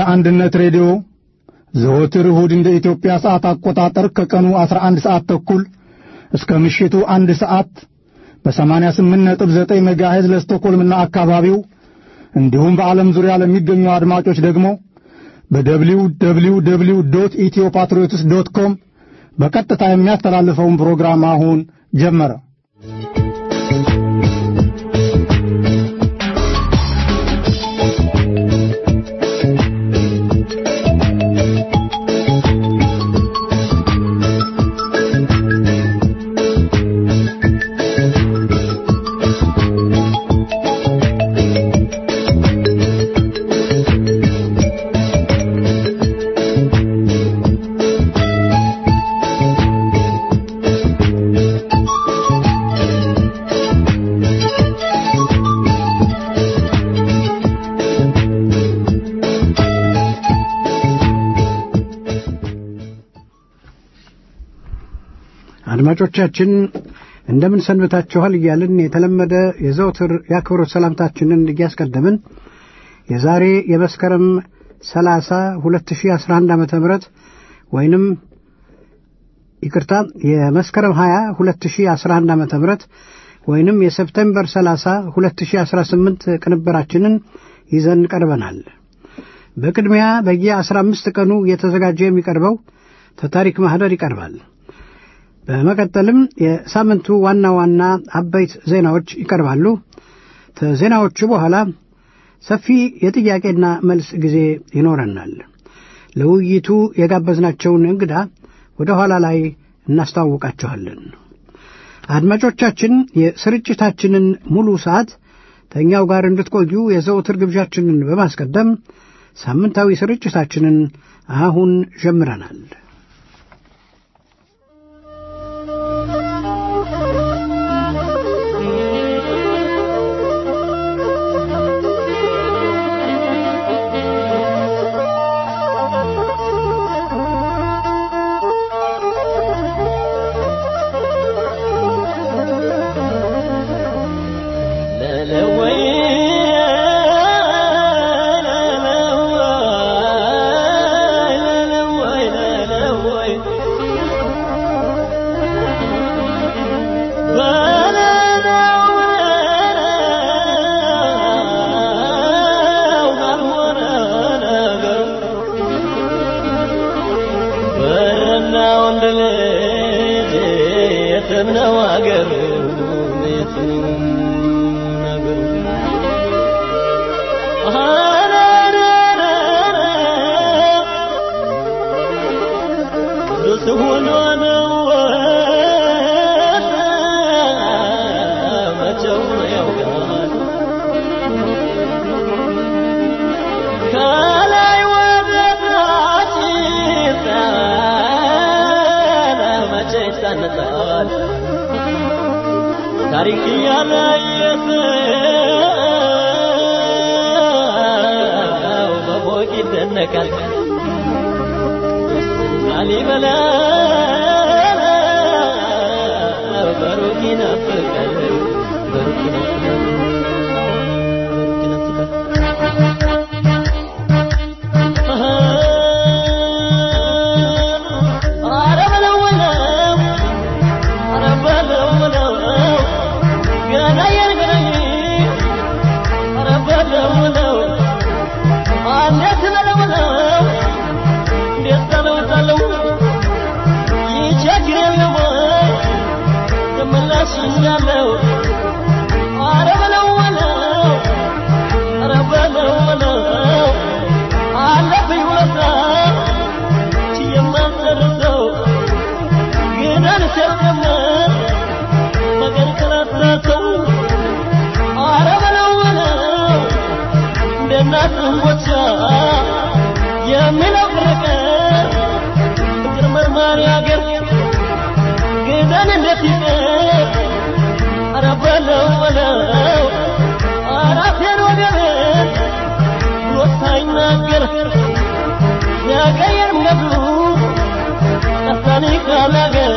አንድነት ሬዲዮ ዘወትር እሁድ እንደ ኢትዮጵያ ሰዓት አቆጣጠር ከቀኑ 11 ሰዓት ተኩል እስከ ምሽቱ አንድ ሰዓት በ88.9 ሜጋሄዝ ለስቶኮልምና አካባቢው እንዲሁም በዓለም ዙሪያ ለሚገኙ አድማጮች ደግሞ በደብሊው ደብሊው ደብሊው ዶት ኢትዮ ፓትሪዮትስ ዶት ኮም በቀጥታ የሚያስተላልፈውን ፕሮግራም አሁን ጀመረ። አድማጮቻችን እንደምን ሰንብታችኋል እያልን የተለመደ የዘውትር የአክብሮት ሰላምታችንን እያስቀደምን የዛሬ የመስከረም 30 2011 ዓ ም ወይንም ይቅርታ የመስከረም 20 2011 ዓ ም ወይንም የሰፕቴምበር 30 2018 ቅንብራችንን ይዘን ቀርበናል። በቅድሚያ በየ15 ቀኑ እየተዘጋጀ የሚቀርበው ተታሪክ ማኅደር ይቀርባል። በመቀጠልም የሳምንቱ ዋና ዋና አበይት ዜናዎች ይቀርባሉ። ከዜናዎቹ በኋላ ሰፊ የጥያቄና መልስ ጊዜ ይኖረናል። ለውይይቱ የጋበዝናቸውን እንግዳ ወደ ኋላ ላይ እናስተዋውቃችኋለን። አድማጮቻችን የስርጭታችንን ሙሉ ሰዓት ከእኛው ጋር እንድትቆዩ የዘውትር ግብዣችንን በማስቀደም ሳምንታዊ ስርጭታችንን አሁን ጀምረናል። ታሪክ ያላየሰው በፎቅ ይደነቃል። ላሊበላ በሩቅ ይናፍቃል፣ በሩቅ ይናፍቃል፣ በሩቅ ይናፍቃል። ኧረ በለው በለው ኧረ በለው በለው ገናዬን ገናዬ ኧረ በለው በለው እንዴት በለው በለው እንዴት በለው በለው ይቸግር የለም ወይ ተመላሽ እንዳለው ኧረ በለው በለው ኧረ በለው በለው አለብኝ ውለታ የማልጨርሰው ግን አልሸከምም መገን ከላታተው ኧረ በለው በለው እንደ እናት እንጎቻ የሚለው ፍቅር ፍቅር መርማሪ አገር ግደን እንዴት ይቅር ኧረ በለው በለው ኧረ አፌን ወገቤን ብሎ ሳይናገር ያቀየም ገብሩ ጠፋኒ ካላገር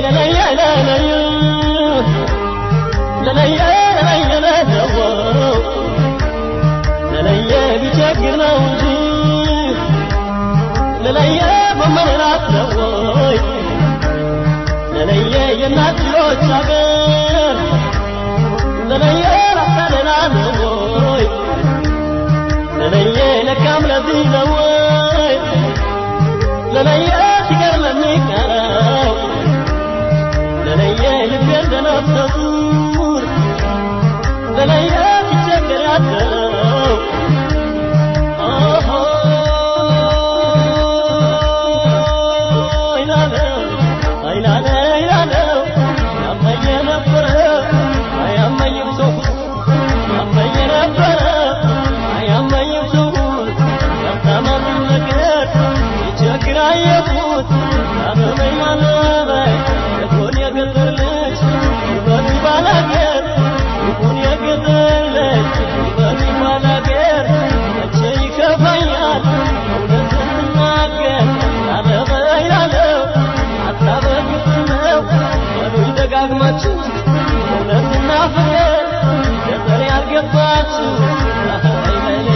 ለለየ ለለየ ለለየ ለለየ ለለየ ለለየ ቢቸግር ነው እንጂ ለለየ መመራት ነው ወይ ለለየ የእናት ልጆች አገር ለለየ ላሳደና ነው ወይ ለለየ ለካም ለዚህ ነው ወይ ለለየ ሲቀር ለሚቀረው ለለየ ልቤ እንደነፍሰ ጡር ለለየ ሲቸገር ያደረው ኦሆ ይላለው አይላለ ይላለው ያመኘ ነበረ አያመኝም ሰው ያመኘ ነበረ አያመኝም ሰው ያታመምን ነገር ሲቸግር አየሁት ያመመኝ ማለበይ የሆን የገጠር ልጅ ይበሉ ባላገር ይሁን የገጠር ልጅ ይበሉ ባላገር መቼ ይከፋኛል እውነት ስናገር ያለበይ ያለው አታበግፍ ነው በሉኝ ደጋግማችሁ እውነትና ፍቅር ገጠር ያልገባችሁ አይበሌ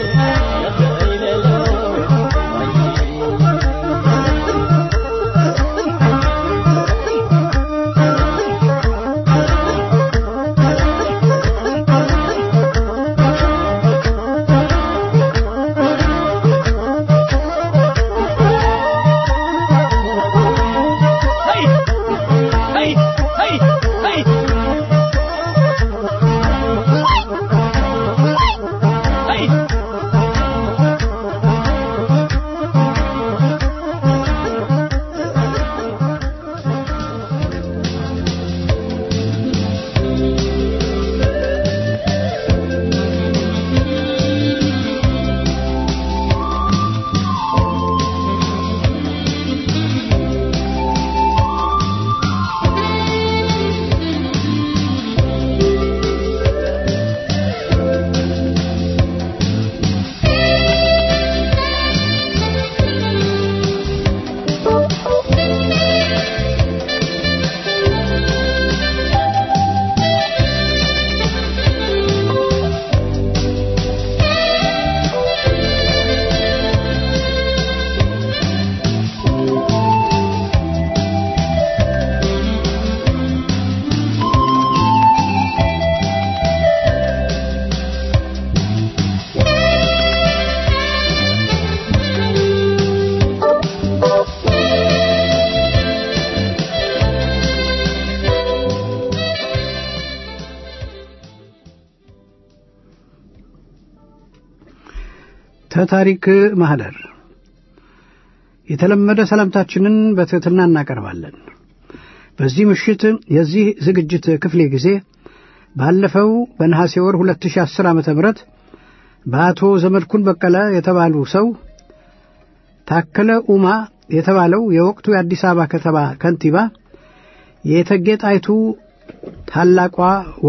ተታሪክ ማህደር የተለመደ ሰላምታችንን በትሕትና እናቀርባለን። በዚህ ምሽት የዚህ ዝግጅት ክፍሌ ጊዜ ባለፈው በነሐሴ ወር 2010 ዓ ም በአቶ ዘመድኩን በቀለ የተባሉ ሰው ታከለ ኡማ የተባለው የወቅቱ የአዲስ አበባ ከተማ ከንቲባ የእቴጌ ጣይቱ ታላቋ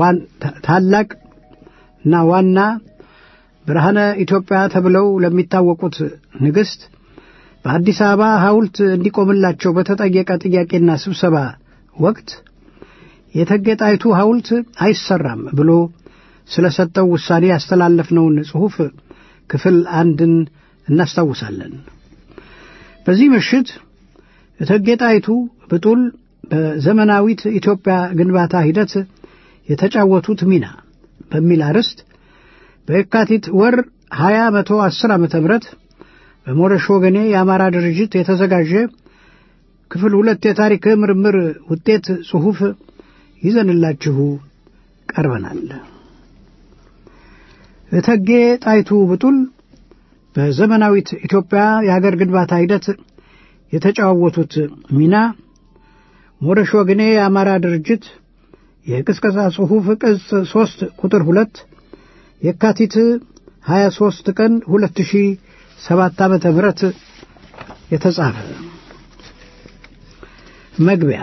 ታላቅና ዋና ብርሃነ ኢትዮጵያ ተብለው ለሚታወቁት ንግሥት በአዲስ አበባ ሐውልት እንዲቆምላቸው በተጠየቀ ጥያቄና ስብሰባ ወቅት የእቴጌ ጣይቱ ሐውልት አይሰራም ብሎ ስለ ሰጠው ውሳኔ ያስተላለፍነውን ጽሑፍ ክፍል አንድን እናስታውሳለን። በዚህ ምሽት እቴጌ ጣይቱ ብጡል በዘመናዊት ኢትዮጵያ ግንባታ ሂደት የተጫወቱት ሚና በሚል አርዕስት በየካቲት ወር 20 መቶ 10 ዓመተ ምህረት በሞረሽ ወገኔ የአማራ ድርጅት የተዘጋጀ ክፍል ሁለት የታሪክ ምርምር ውጤት ጽሑፍ ይዘንላችሁ ቀርበናል። እቴጌ ጣይቱ ብጡል በዘመናዊት ኢትዮጵያ የሀገር ግንባታ ሂደት የተጫወቱት ሚና ሞረሽ ወገኔ የአማራ ድርጅት የቅስቀሳ ጽሑፍ ቅጽ ሦስት ቁጥር ሁለት የካቲት 23 ቀን 2007 ዓመተ ምህረት የተጻፈ መግቢያ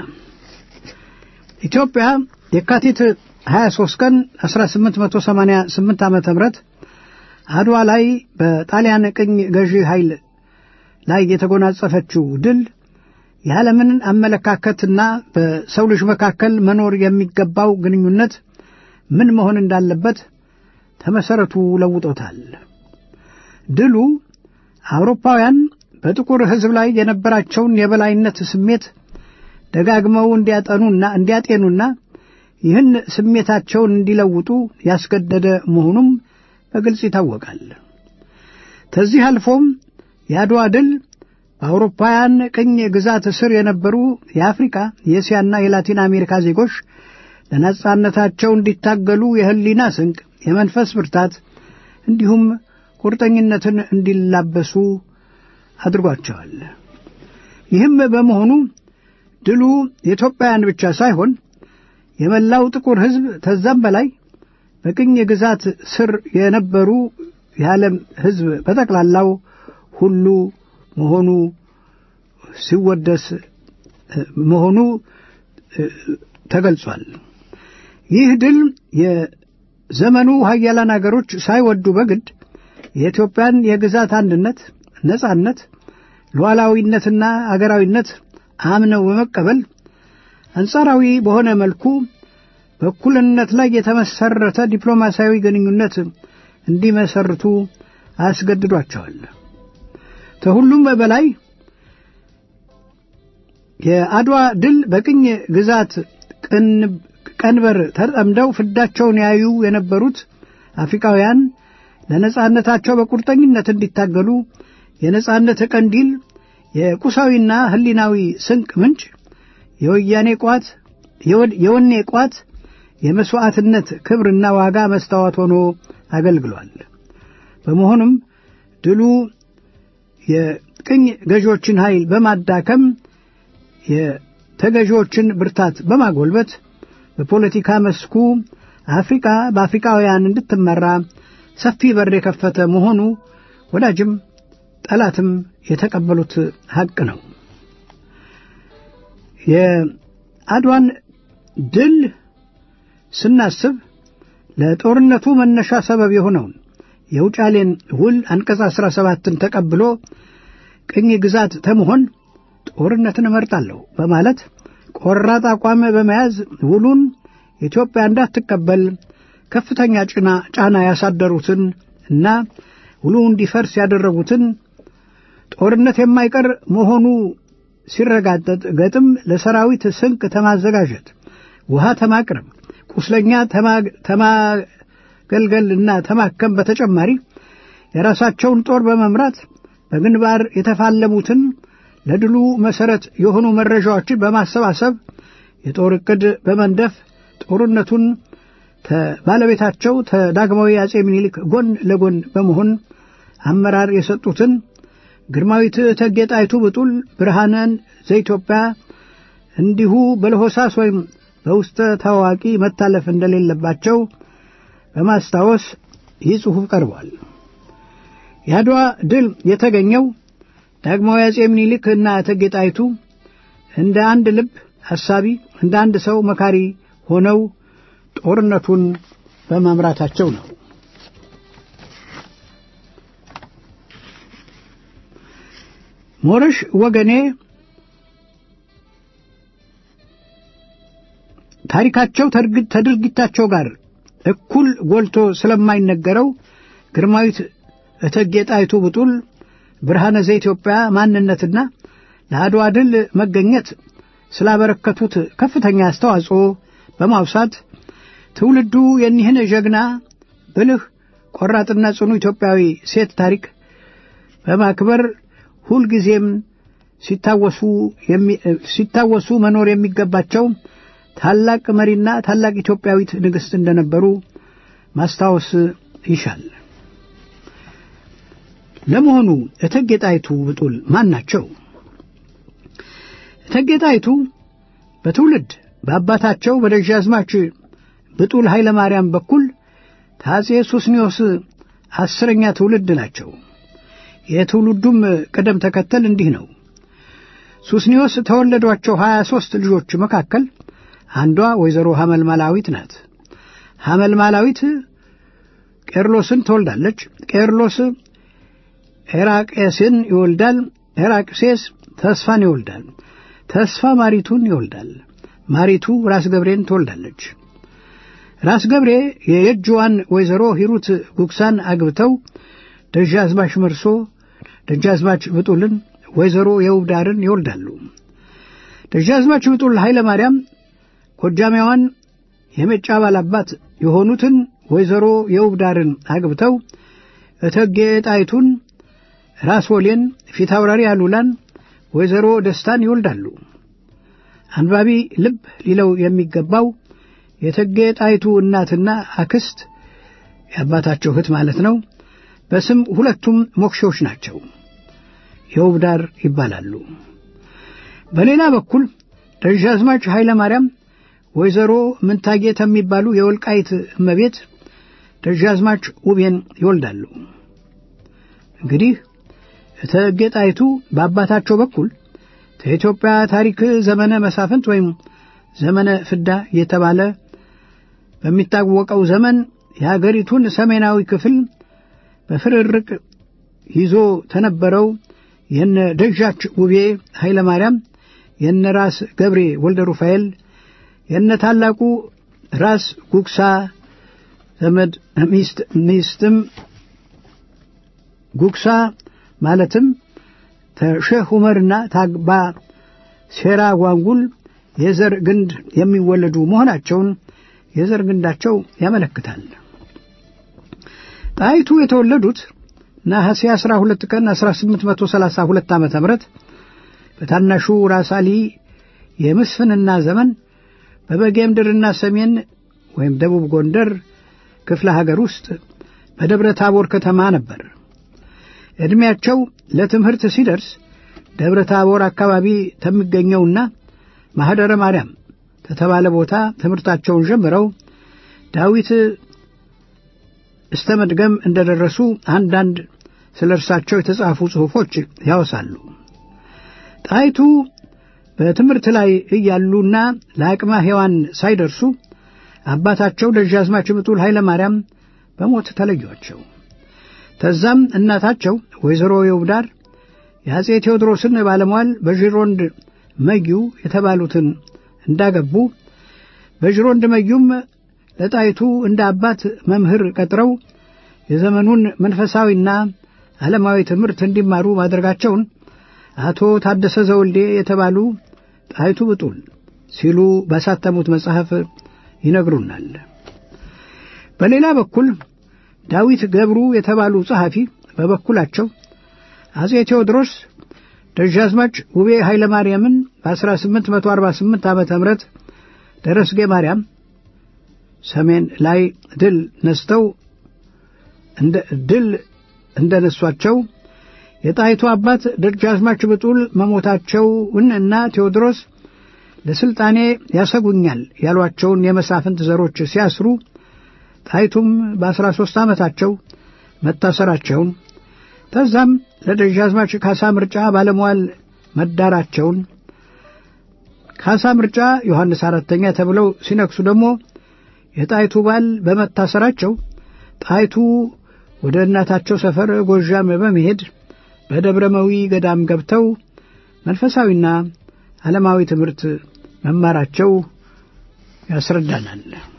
ኢትዮጵያ የካቲት 23 ቀን 1888 ዓመተ ምህረት አድዋ ላይ በጣሊያን ቅኝ ገዢ ኃይል ላይ የተጎናጸፈችው ድል የዓለምን አመለካከትና በሰው ልጅ መካከል መኖር የሚገባው ግንኙነት ምን መሆን እንዳለበት ተመሠረቱ ለውጦታል። ድሉ አውሮፓውያን በጥቁር ሕዝብ ላይ የነበራቸውን የበላይነት ስሜት ደጋግመው እንዲያጠኑና እንዲያጤኑና ይህን ስሜታቸውን እንዲለውጡ ያስገደደ መሆኑም በግልጽ ይታወቃል። ከዚህ አልፎም የአድዋ ድል በአውሮፓውያን ቅኝ ግዛት ስር የነበሩ የአፍሪካ የእስያና የላቲን አሜሪካ ዜጎች ለነጻነታቸው እንዲታገሉ የህሊና ስንቅ፣ የመንፈስ ብርታት እንዲሁም ቁርጠኝነትን እንዲላበሱ አድርጓቸዋል። ይህም በመሆኑ ድሉ የኢትዮጵያውያን ብቻ ሳይሆን የመላው ጥቁር ሕዝብ ተዛም በላይ በቅኝ ግዛት ስር የነበሩ የዓለም ሕዝብ በጠቅላላው ሁሉ መሆኑ ሲወደስ መሆኑ ተገልጿል። ይህ ድል የዘመኑ ሀያላን አገሮች ሳይወዱ በግድ የኢትዮጵያን የግዛት አንድነት፣ ነጻነት፣ ሉዓላዊነትና አገራዊነት አምነው በመቀበል አንጻራዊ በሆነ መልኩ በእኩልነት ላይ የተመሰረተ ዲፕሎማሲያዊ ግንኙነት እንዲመሰርቱ አስገድዷቸዋል። ከሁሉም በላይ የአድዋ ድል በቅኝ ግዛት ቀንበር ተጠምደው ፍዳቸውን ያዩ የነበሩት አፍሪካውያን ለነጻነታቸው በቁርጠኝነት እንዲታገሉ የነጻነት ቀንዲል፣ የቁሳዊና ሕሊናዊ ስንቅ ምንጭ፣ የወያኔ ቋት፣ የወኔ ቋት፣ የመሥዋዕትነት ክብርና ዋጋ መስታወት ሆኖ አገልግሏል። በመሆኑም ድሉ የቅኝ ገዢዎችን ኃይል በማዳከም የተገዢዎችን ብርታት በማጎልበት በፖለቲካ መስኩ አፍሪካ በአፍሪካውያን እንድትመራ ሰፊ በር የከፈተ መሆኑ ወዳጅም ጠላትም የተቀበሉት ሐቅ ነው። የአድዋን ድል ስናስብ ለጦርነቱ መነሻ ሰበብ የሆነውን የውጫሌን ውል አንቀጽ አሥራ ሰባትን ተቀብሎ ቅኝ ግዛት ተመሆን ጦርነትን እመርጣለሁ በማለት ቆራጥ አቋም በመያዝ ውሉን ኢትዮጵያ እንዳትቀበል ከፍተኛ ጭና ጫና ያሳደሩትን እና ውሉ እንዲፈርስ ያደረጉትን ጦርነት የማይቀር መሆኑ ሲረጋጠጥ ገጥም ለሰራዊት ስንቅ ተማዘጋጀት፣ ውሃ ተማቅረብ፣ ቁስለኛ ተማገልገልና ተማከም በተጨማሪ የራሳቸውን ጦር በመምራት በግንባር የተፋለሙትን ለድሉ መሠረት የሆኑ መረጃዎችን በማሰባሰብ የጦር ዕቅድ በመንደፍ ጦርነቱን ባለቤታቸው ተዳግማዊ አጼ ምኒልክ ጎን ለጎን በመሆን አመራር የሰጡትን ግርማዊት እቴጌ ጣይቱ ብጡል ብርሃንን ዘኢትዮጵያ እንዲሁ በለሆሳስ ወይም በውስጠ ታዋቂ መታለፍ እንደሌለባቸው በማስታወስ ይህ ጽሑፍ ቀርቧል። የአድዋ ድል የተገኘው ዳግማዊ አጼ ምኒልክ እና እቴጌ ጣይቱ እንደ አንድ ልብ ሐሳቢ፣ እንደ አንድ ሰው መካሪ ሆነው ጦርነቱን በመምራታቸው ነው። ሞረሽ ወገኔ ታሪካቸው ተድርጊታቸው ጋር እኩል ጎልቶ ስለማይነገረው ግርማዊት እቴጌ ጣይቱ ብጡል ብርሃነ ዘኢትዮጵያ ማንነትና ለአድዋ ድል መገኘት ስላበረከቱት ከፍተኛ አስተዋጽኦ በማውሳት ትውልዱ የኒህን ጀግና ብልህ ቆራጥና ጽኑ ኢትዮጵያዊ ሴት ታሪክ በማክበር ሁልጊዜም ሲታወሱ መኖር የሚገባቸው ታላቅ መሪና ታላቅ ኢትዮጵያዊት ንግሥት እንደነበሩ ማስታወስ ይሻል። ለመሆኑ እቴጌ ጣይቱ ብጡል ማን ናቸው? እቴጌ ጣይቱ በትውልድ በአባታቸው በደጃዝማች ብጡል ኃይለ ማርያም በኩል ከአጼ ሱስኒዮስ አስረኛ ትውልድ ናቸው። የትውልዱም ቅደም ተከተል እንዲህ ነው። ሱስኒዮስ ተወለዷቸው ሀያ ሦስት ልጆች መካከል አንዷ ወይዘሮ ሐመልማላዊት ናት። ሐመልማላዊት ቄርሎስን ትወልዳለች። ቄርሎስ ኤራቄስን ይወልዳል። ኤራቅሴስ ተስፋን ይወልዳል። ተስፋ ማሪቱን ይወልዳል። ማሪቱ ራስ ገብሬን ትወልዳለች። ራስ ገብሬ የየጅዋን ወይዘሮ ሂሩት ጉግሳን አግብተው ደጃዝማች መርሶ ደጃዝማች ብጡልን ወይዘሮ የውብዳርን ይወልዳሉ። ደጃዝማች ብጡል ኃይለ ማርያም ጎጃሜዋን የሜጫ ባላባት የሆኑትን ወይዘሮ የውብዳርን አግብተው እቴጌ ጣይቱን ራስ ወሌን ፊታውራሪ አሉላን ወይዘሮ ደስታን ይወልዳሉ። አንባቢ ልብ ሊለው የሚገባው የእቴጌ ጣይቱ እናትና አክስት የአባታቸው እህት ማለት ነው። በስም ሁለቱም ሞክሼዎች ናቸው። የውብዳር ይባላሉ። በሌላ በኩል ደጃዝማች ኃይለ ማርያም ወይዘሮ ምንታጌት የሚባሉ የወልቃይት እመቤት ደጃዝማች ውቤን ይወልዳሉ። እንግዲህ እቴጌ ጣይቱ በአባታቸው በኩል ከኢትዮጵያ ታሪክ ዘመነ መሳፍንት ወይም ዘመነ ፍዳ እየተባለ በሚታወቀው ዘመን የአገሪቱን ሰሜናዊ ክፍል በፍርርቅ ይዞ ተነበረው የነ ደጃች ውቤ ኃይለ ማርያም የነ ራስ ገብሬ ወልደ ሩፋኤል የነ ታላቁ ራስ ጉግሳ ዘመድ ሚስት ሚስትም ጉግሳ ማለትም ተሼህ ዑመርና ታግባ ሴራ ጓንጉል የዘር ግንድ የሚወለዱ መሆናቸውን የዘር ግንዳቸው ያመለክታል። ጣይቱ የተወለዱት ነሐሴ 12 ቀን 1832 ዓ ም በታናሹ ራስ አሊ የምስፍንና ዘመን በበጌ ምድርና ሰሜን ወይም ደቡብ ጎንደር ክፍለ ሀገር ውስጥ በደብረ ታቦር ከተማ ነበር። ዕድሜያቸው ለትምህርት ሲደርስ ደብረ ታቦር አካባቢ ከሚገኘውና ማኅደረ ማርያም ከተባለ ቦታ ትምህርታቸውን ጀምረው ዳዊት እስተ መድገም እንደደረሱ አንዳንድ ስለ እርሳቸው የተጻፉ ጽሑፎች ያወሳሉ። ጣይቱ በትምህርት ላይ እያሉና ለአቅመ ሔዋን ሳይደርሱ አባታቸው ደጃዝማች ብጡል ኃይለ ማርያም በሞት ተለዩአቸው። ተዛም እናታቸው ወይዘሮ የውብዳር የአጼ ቴዎድሮስን ባለሟል በዥሮንድ መጊው የተባሉትን እንዳገቡ በዥሮንድ መጊውም ለጣይቱ እንደ አባት መምህር ቀጥረው የዘመኑን መንፈሳዊና ዓለማዊ ትምህርት እንዲማሩ ማድረጋቸውን አቶ ታደሰ ዘወልዴ የተባሉ ጣይቱ ብጡል ሲሉ ባሳተሙት መጽሐፍ ይነግሩናል። በሌላ በኩል ዳዊት ገብሩ የተባሉ ጸሐፊ በበኩላቸው አጼ ቴዎድሮስ ደጃዝማች ውቤ ኃይለ ማርያምን በ1848 ዓ ም ደረስጌ ማርያም ሰሜን ላይ ድል ነስተው ድል እንደነሷቸው የጣይቱ አባት ደጃዝማች ብጡል መሞታቸውን እና ቴዎድሮስ ለሥልጣኔ ያሰጉኛል ያሏቸውን የመሳፍንት ዘሮች ሲያስሩ ጣይቱም በአስራ ሦስት ዓመታቸው መታሰራቸውን ከዛም ለደጃዝማች ካሳ ምርጫ ባለሟል መዳራቸውን ካሳ ምርጫ ዮሐንስ አራተኛ ተብለው ሲነግሱ ደግሞ የጣይቱ ባል በመታሰራቸው ጣይቱ ወደ እናታቸው ሰፈር ጎዣም በመሄድ በደብረመዊ ገዳም ገብተው መንፈሳዊና ዓለማዊ ትምህርት መማራቸው ያስረዳናል።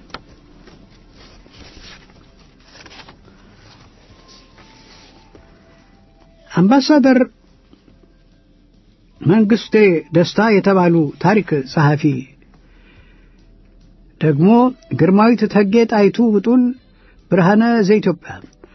አምባሳደር መንግስቴ ደስታ የተባሉ ታሪክ ጸሐፊ ደግሞ ግርማዊት እቴጌ ጣይቱ ብጡል ብርሃነ ዘኢትዮጵያ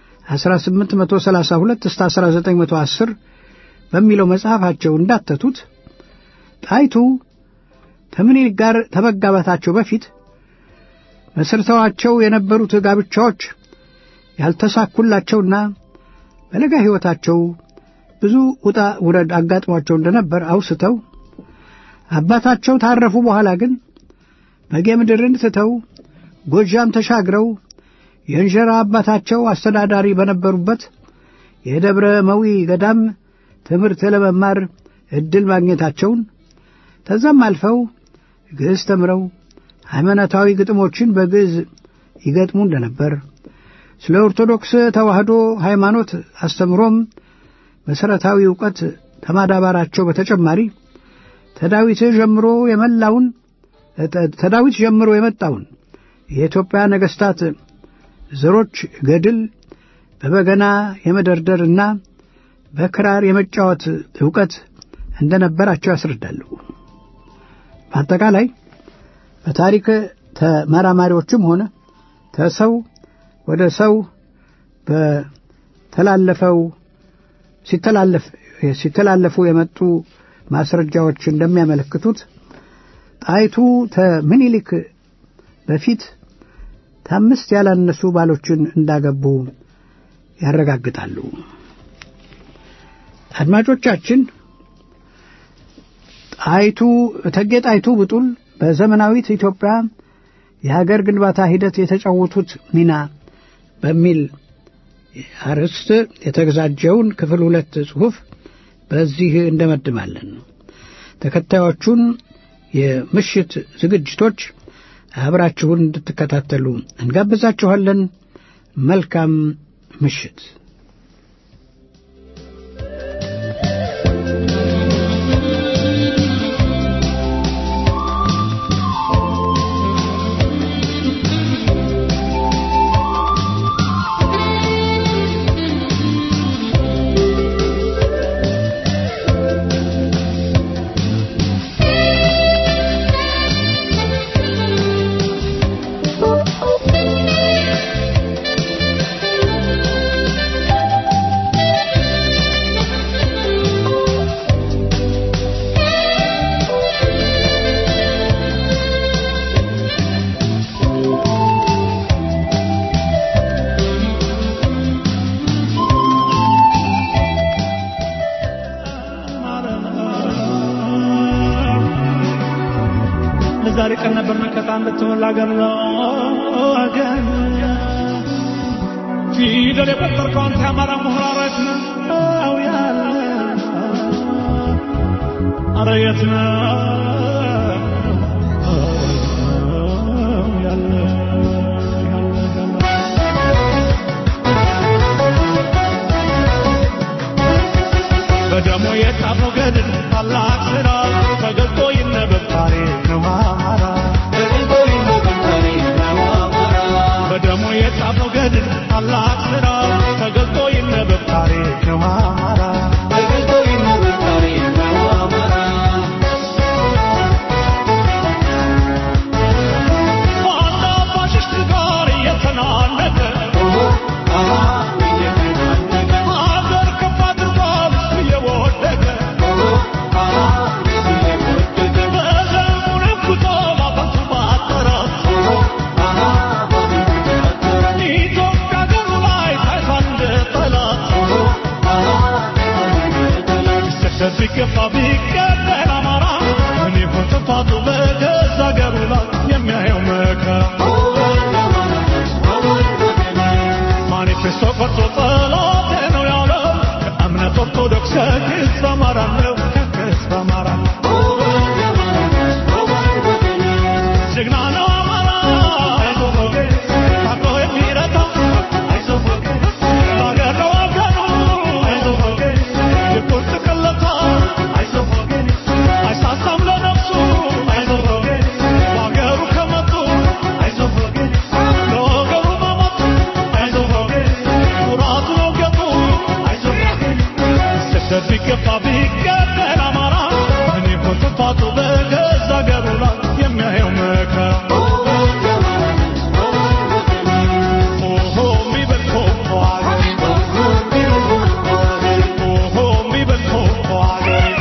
1832 እስከ 1910 በሚለው መጽሐፋቸው እንዳተቱት ጣይቱ ከምኒልክ ጋር ከመጋባታቸው በፊት መስርተዋቸው የነበሩት ጋብቻዎች ያልተሳኩላቸውና በለጋ ሕይወታቸው ብዙ ውጣ ውረድ አጋጥሟቸው እንደነበር አውስተው አባታቸው ታረፉ በኋላ ግን በጌ ምድርን ትተው ጎጃም ተሻግረው የእንጀራ አባታቸው አስተዳዳሪ በነበሩበት የደብረ መዊ ገዳም ትምህርት ለመማር ዕድል ማግኘታቸውን ከዛም አልፈው ግዕዝ ተምረው ሃይማኖታዊ ግጥሞችን በግዕዝ ይገጥሙ እንደነበር ስለ ኦርቶዶክስ ተዋሕዶ ሃይማኖት አስተምሮም መሠረታዊ ዕውቀት ከማዳበራቸው በተጨማሪ ተዳዊት ጀምሮ የመላውን ተዳዊት ጀምሮ የመጣውን የኢትዮጵያ ነገሥታት ዘሮች ገድል በበገና የመደርደርና በክራር የመጫወት ዕውቀት እንደነበራቸው ያስረዳሉ። በአጠቃላይ በታሪክ ተመራማሪዎችም ሆነ ከሰው ወደ ሰው በተላለፈው ሲተላለፍ ሲተላለፉ የመጡ ማስረጃዎች እንደሚያመለክቱት ጣይቱ ከምኒልክ በፊት ከአምስት ያላነሱ ባሎችን እንዳገቡ ያረጋግጣሉ። አድማጮቻችን ጣይቱ እቴጌ ጣይቱ ብጡል በዘመናዊት ኢትዮጵያ የሀገር ግንባታ ሂደት የተጫወቱት ሚና በሚል አርዕስት የተዘጋጀውን ክፍል ሁለት ጽሑፍ በዚህ እንደመድማለን። ተከታዮቹን የምሽት ዝግጅቶች አብራችሁን እንድትከታተሉ እንጋብዛችኋለን። መልካም ምሽት። ዛሬ ቀን ነበር መከታ እንድትሆን ላገር ለወገን ፊደል የቆጠርከው አንተ የአማራ ምሁራረት ነው ያለ አረ የት ነው ያለ በደሞ የጻፈው ገድል ታላቅ ስራ ተገልጦ ይነበብ ታሪክ ነው አማራ በደሞ የጻፈው ገድል ታላቅ ስራ ተገልጦ ይነበብ ታሪክ ነው አማራ ዋና ፋሽስት ጋር እየተናነቀ ሀገር ከፍ አድርጓል እየወደቀ በዘመኑ ነኩቶ ማፈሱ ባጠራት ኢትዮጵያ ሀገሩ ላይ ታይቷል እንደ ጠላት ሲሰደድ ቢገፋ ቢገደል አማራ ምን ይሆን ጥፋቱ በገዛ ሀገሩ ላይ የሚያየው መከራ ማኒፌስቶ ቀርጾ ጠላቴ ነው ያለው ከእምነት ኦርቶዶክስ ከክስ አማራ ነው ከክስ አማራ ጀግና ነው አማራ አይዞህ ወገን ታግሎ የሚረታ አይዞህ ወገን ለአገር ለወገኑ አይዞህ ወገን የቁርጥ ቅለታ አይዞህ ወገን አይሳሳም ለነፍሱ አይዞህ ወገን ለአገሩ ከመጡ አይዞህ ወገን ለወገኑ መሞት አይዞህ ወገን ኩራቱ ነው ገቡ አይዞህ ወገን ስደት ቢገፋ ቢገደል አማራ ምን ይሆን ጥፋቱ በገዛ አገሩ ላይ የሚያየው መከራ ኦሆ የሚበል ኮኮ አገሬ ኦሆ የሚበል ኮኮ አገሬ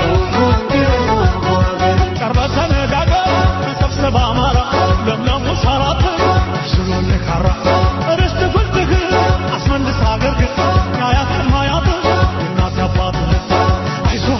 ቀርበህ ተነጋገር ተሰብሰብ አማራ ለምለሙ ሳራት ሽሎን ካራ ርስት ጉልትህ አስመልስ አገር ግን የአያትህን ሀያት የእናት አባትህ አይዞህ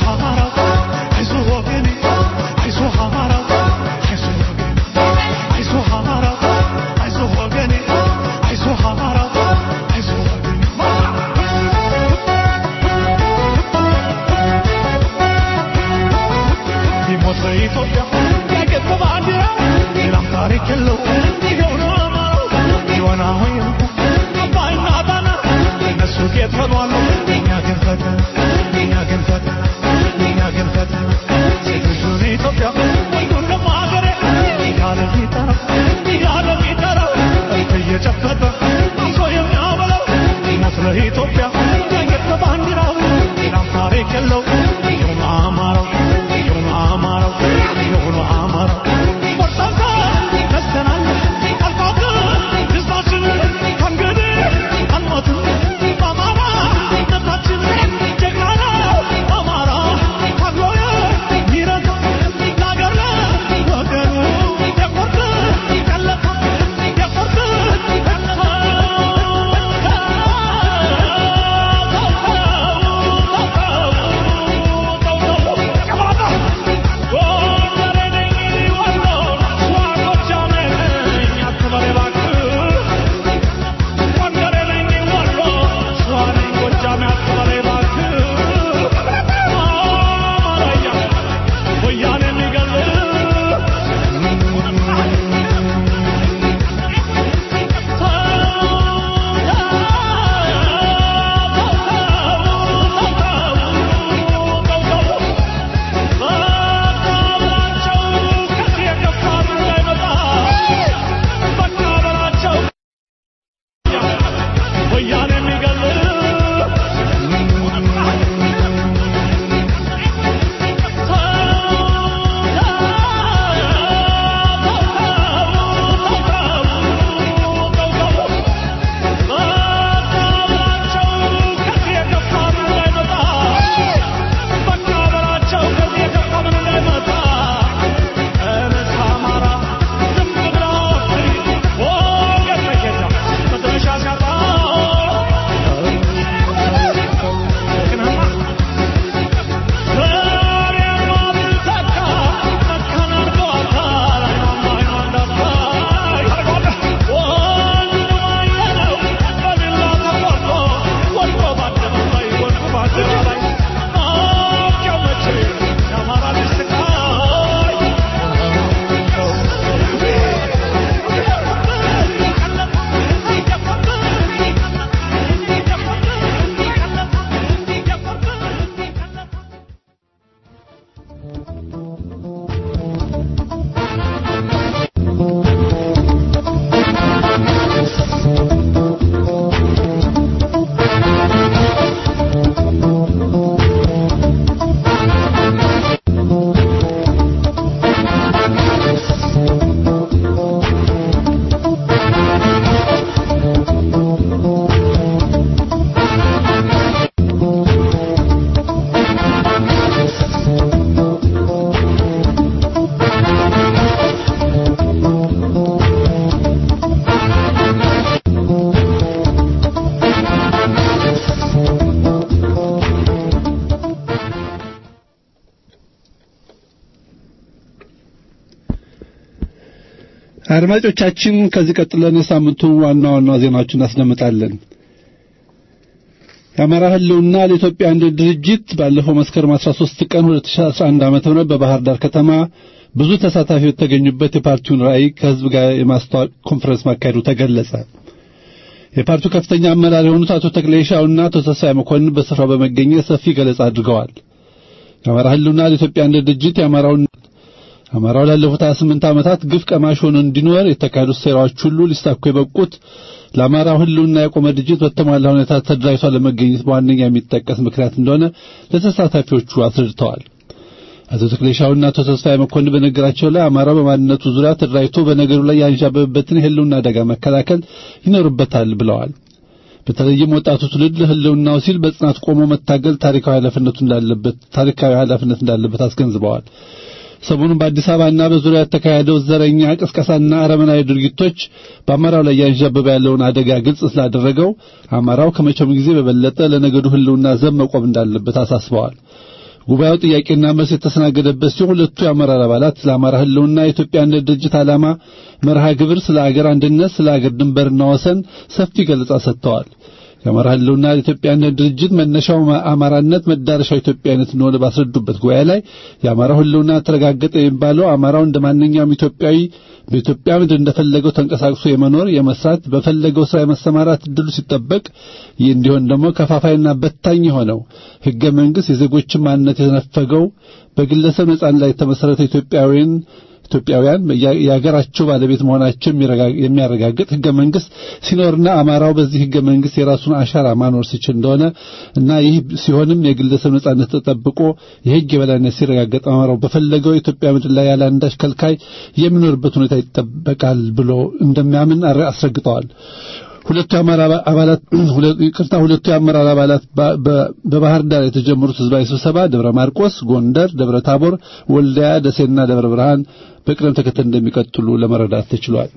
አድማጮቻችን ከዚህ ቀጥለን የሳምንቱን ዋና ዋና ዜናዎችን እናስደምጣለን። የአማራ ህልውና ለኢትዮጵያ አንድነት ድርጅት ባለፈው መስከረም 13 ቀን 2011 ዓ.ም በባህር ዳር ከተማ ብዙ ተሳታፊዎች የተገኙበት የፓርቲውን ራዕይ ከህዝብ ጋር የማስተዋወቅ ኮንፈረንስ ማካሄዱ ተገለጸ። የፓርቲው ከፍተኛ አመራር የሆኑት አቶ ተክሌሻውና አቶ ተስፋዬ መኮንን በስፍራው በመገኘት ሰፊ ገለጻ አድርገዋል። የአማራ ህልውና ለኢትዮጵያ አንድነት ድርጅት የአማራውን አማራው ላለፉት 28 ዓመታት ግፍ ቀማሽ ሆኖ እንዲኖር የተካሄዱት ሴራዎች ሁሉ ሊሳኩ የበቁት ለአማራው ህልውና የቆመ ድርጅት በተሟላ ሁኔታ ተደራጅቶ ለመገኘት በዋነኛ የሚጠቀስ ምክንያት እንደሆነ ለተሳታፊዎቹ አስረድተዋል። አቶ ተክሌሻውና አቶ ተስፋዬ መኮንን በነገራቸው ላይ አማራው በማንነቱ ዙሪያ ተደራጅቶ በነገሩ ላይ ያንዣበበበትን የህልውና አደጋ መከላከል ይኖርበታል ብለዋል። በተለይም ወጣቱ ትውልድ ለህልውናው ሲል በጽናት ቆሞ መታገል ታሪካዊ ኃላፊነቱ እንዳለበት ታሪካዊ ኃላፊነት እንዳለበት አስገንዝበዋል። ሰሞኑን በአዲስ አበባና በዙሪያ የተካሄደው ዘረኛ ቅስቀሳና አረመናዊ ድርጊቶች በአማራው ላይ ያንዣበበ ያለውን አደጋ ግልጽ ስላደረገው አማራው ከመቼውም ጊዜ በበለጠ ለነገዱ ህልውና ዘብ መቆም እንዳለበት አሳስበዋል። ጉባኤው ጥያቄና መልስ የተስተናገደበት ሲሆን ሁለቱ የአመራር አባላት ስለ አማራ ህልውና የኢትዮጵያ አንድነት ድርጅት ዓላማ መርሃ ግብር፣ ስለ አገር አንድነት፣ ስለ አገር ድንበርና ወሰን ሰፊ ገለጻ ሰጥተዋል። የአማራ ህልውና የኢትዮጵያ አንድነት ድርጅት መነሻው አማራነት መዳረሻው ኢትዮጵያዊነት እንደሆነ ባስረዱበት ጉባኤ ላይ የአማራው ህልውና ተረጋገጠ የሚባለው አማራው እንደ ማንኛውም ኢትዮጵያዊ በኢትዮጵያ ምድር እንደፈለገው ተንቀሳቅሶ የመኖር የመስራት በፈለገው ስራ የመሰማራት እድሉ ሲጠበቅ ይህ እንዲሆን ደግሞ ከፋፋይና በታኝ የሆነው ህገ መንግስት የዜጎችን ማንነት የነፈገው በግለሰብ ነጻነት ላይ የተመሰረተ ኢትዮጵያዊን ኢትዮጵያውያን የሀገራቸው ባለቤት መሆናቸው የሚያረጋግጥ ህገ መንግስት ሲኖርና አማራው በዚህ ህገ መንግስት የራሱን አሻራ ማኖር ሲችል እንደሆነ እና ይህ ሲሆንም የግለሰብ ነጻነት ተጠብቆ የህግ የበላይነት ሲረጋገጥ አማራው በፈለገው የኢትዮጵያ ምድር ላይ ያለ አንዳች ከልካይ የሚኖርበት ሁኔታ ይጠበቃል ብሎ እንደሚያምን አስረግጠዋል። ሁለቱ የአመራር አባላት ይቅርታ ሁለቱ የአመራር አባላት በባህር ዳር የተጀመሩት ህዝባዊ ስብሰባ ደብረ ማርቆስ፣ ጎንደር፣ ደብረ ታቦር፣ ወልዲያ፣ ደሴና ደብረ ብርሃን በቅደም ተከተል እንደሚቀጥሉ ለመረዳት ተችሏል።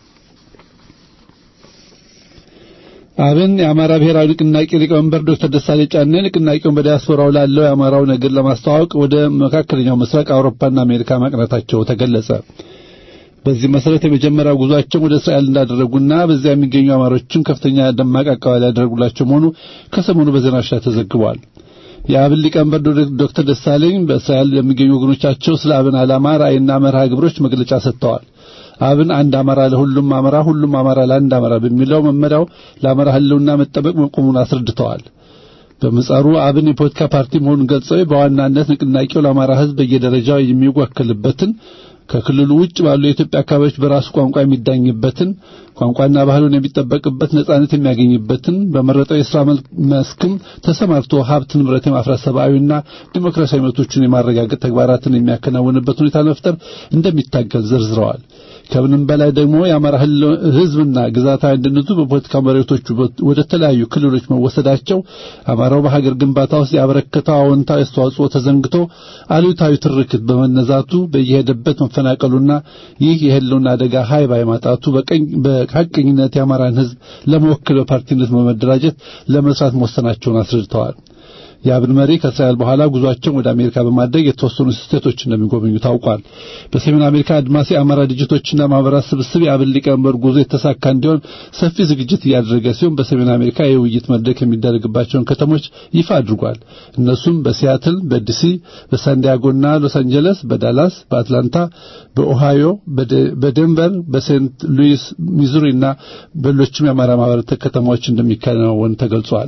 አብን የአማራ ብሔራዊ ንቅናቄ ሊቀመንበር ዶክተር ደሳሌ ጫኔ ንቅናቄውን በዲያስፖራው ላለው የአማራው ነገር ለማስተዋወቅ ወደ መካከለኛው ምስራቅ አውሮፓና አሜሪካ ማቅናታቸው ተገለጸ። በዚህ መሰረት የመጀመሪያው ጉዟቸውን ወደ እስራኤል እንዳደረጉና በዚያ የሚገኙ አማሮችም ከፍተኛ ደማቅ አቀባበል ያደረጉላቸው መሆኑ ከሰሞኑ በዜናዎች ላይ ተዘግቧል። የአብን ሊቀመንበር ዶክተር ደሳለኝ በእስራኤል የሚገኙ ወገኖቻቸው ስለ አብን ዓላማ፣ ራዕይና መርሃ ግብሮች መግለጫ ሰጥተዋል። አብን አንድ አማራ ለሁሉም አማራ፣ ሁሉም አማራ ለአንድ አማራ በሚለው መመሪያው ለአማራ ህልውና መጠበቅ መቆሙን አስረድተዋል። በምጻሩ አብን የፖለቲካ ፓርቲ መሆኑን ገልጸው በዋናነት ንቅናቄው ለአማራ ህዝብ በየደረጃው የሚወከልበትን ከክልሉ ውጭ ባሉ የኢትዮጵያ አካባቢዎች በራሱ ቋንቋ የሚዳኝበትን ቋንቋና ባህሉን የሚጠበቅበት ነጻነት የሚያገኝበትን በመረጠው የሥራ መስክም ተሰማርቶ ሀብት ንብረት የማፍራት ሰብአዊና ዲሞክራሲያዊ መብቶችን የማረጋገጥ ተግባራትን የሚያከናውንበት ሁኔታ ለመፍጠር እንደሚታገል ዘርዝረዋል። ከምንም በላይ ደግሞ የአማራ ህዝብና ግዛታዊ አንድነቱ በፖለቲካ መሬቶቹ ወደ ተለያዩ ክልሎች መወሰዳቸው አማራው በሀገር ግንባታ ውስጥ ያበረከተው አዎንታዊ አስተዋጽኦ ተዘንግቶ አሉታዊ ትርክት በመነዛቱ በየሄደበት መፈናቀሉና ይህ የህልውና አደጋ ሀይ ባይ ማጣቱ በቀኝ በሐቀኝነት የአማራን ህዝብ ለመወከል በፓርቲነት በመደራጀት ለመስራት መወሰናቸውን አስረድተዋል። የአብን መሪ ከእስራኤል በኋላ ጉዟቸውን ወደ አሜሪካ በማድረግ የተወሰኑ ስቴቶች እንደሚጎበኙ ታውቋል። በሰሜን አሜሪካ አድማስ የአማራ ድርጅቶችና ማህበራት ስብስብ የአብን ሊቀመንበር ጉዞ የተሳካ እንዲሆን ሰፊ ዝግጅት እያደረገ ሲሆን በሰሜን አሜሪካ የውይይት መድረክ የሚደረግባቸውን ከተሞች ይፋ አድርጓል። እነሱም በሲያትል፣ በዲሲ፣ በሳንዲያጎና ሎስ አንጀለስ፣ በዳላስ፣ በአትላንታ፣ በኦሃዮ፣ በዴንቨር፣ በሴንት ሉዊስ ሚዙሪና በሌሎችም የአማራ ማህበራት ከተማዎች እንደሚከናወን ተገልጿል።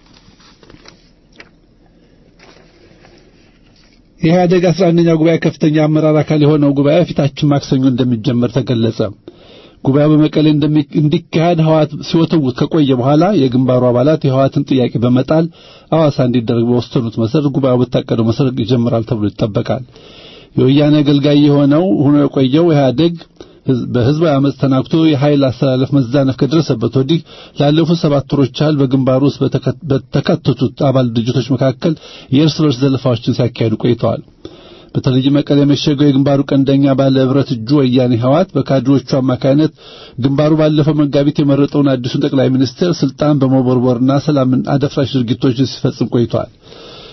የኢህአደግ አስራ አንደኛ ጉባኤ ከፍተኛ አመራር አካል የሆነው ጉባኤ ፊታችን ማክሰኞ እንደሚጀመር ተገለጸ። ጉባኤው በመቀሌ እንዲካሄድ ህወሓት ሲወተውት ከቆየ በኋላ የግንባሩ አባላት የህወሓትን ጥያቄ በመጣል አዋሳ እንዲደረግ በወሰኑት መሰረት ጉባኤው በታቀደው መሰረት ይጀምራል ተብሎ ይጠበቃል። የወያኔ አገልጋይ የሆነው ሆኖ የቆየው ኢህአደግ በህዝባዊ አመፅ ተናግቶ የኃይል አስተላለፍ መዛነፍ ከደረሰበት ወዲህ ላለፉት ሰባት ወሮች ያህል በግንባሩ ውስጥ በተካተቱት አባል ድርጅቶች መካከል የእርስ በርስ ዘለፋዎችን ሲያካሂዱ ቆይተዋል። በተለይ መቀሌ የመሸገው የግንባሩ ቀንደኛ ባለ ህብረት እጁ ወያኔ ህወሓት በካድሬዎቹ አማካይነት ግንባሩ ባለፈው መጋቢት የመረጠውን አዲሱን ጠቅላይ ሚኒስትር ስልጣን በመቦርቦርና ሰላምን አደፍራሽ ድርጊቶችን ሲፈጽም ቆይቷል።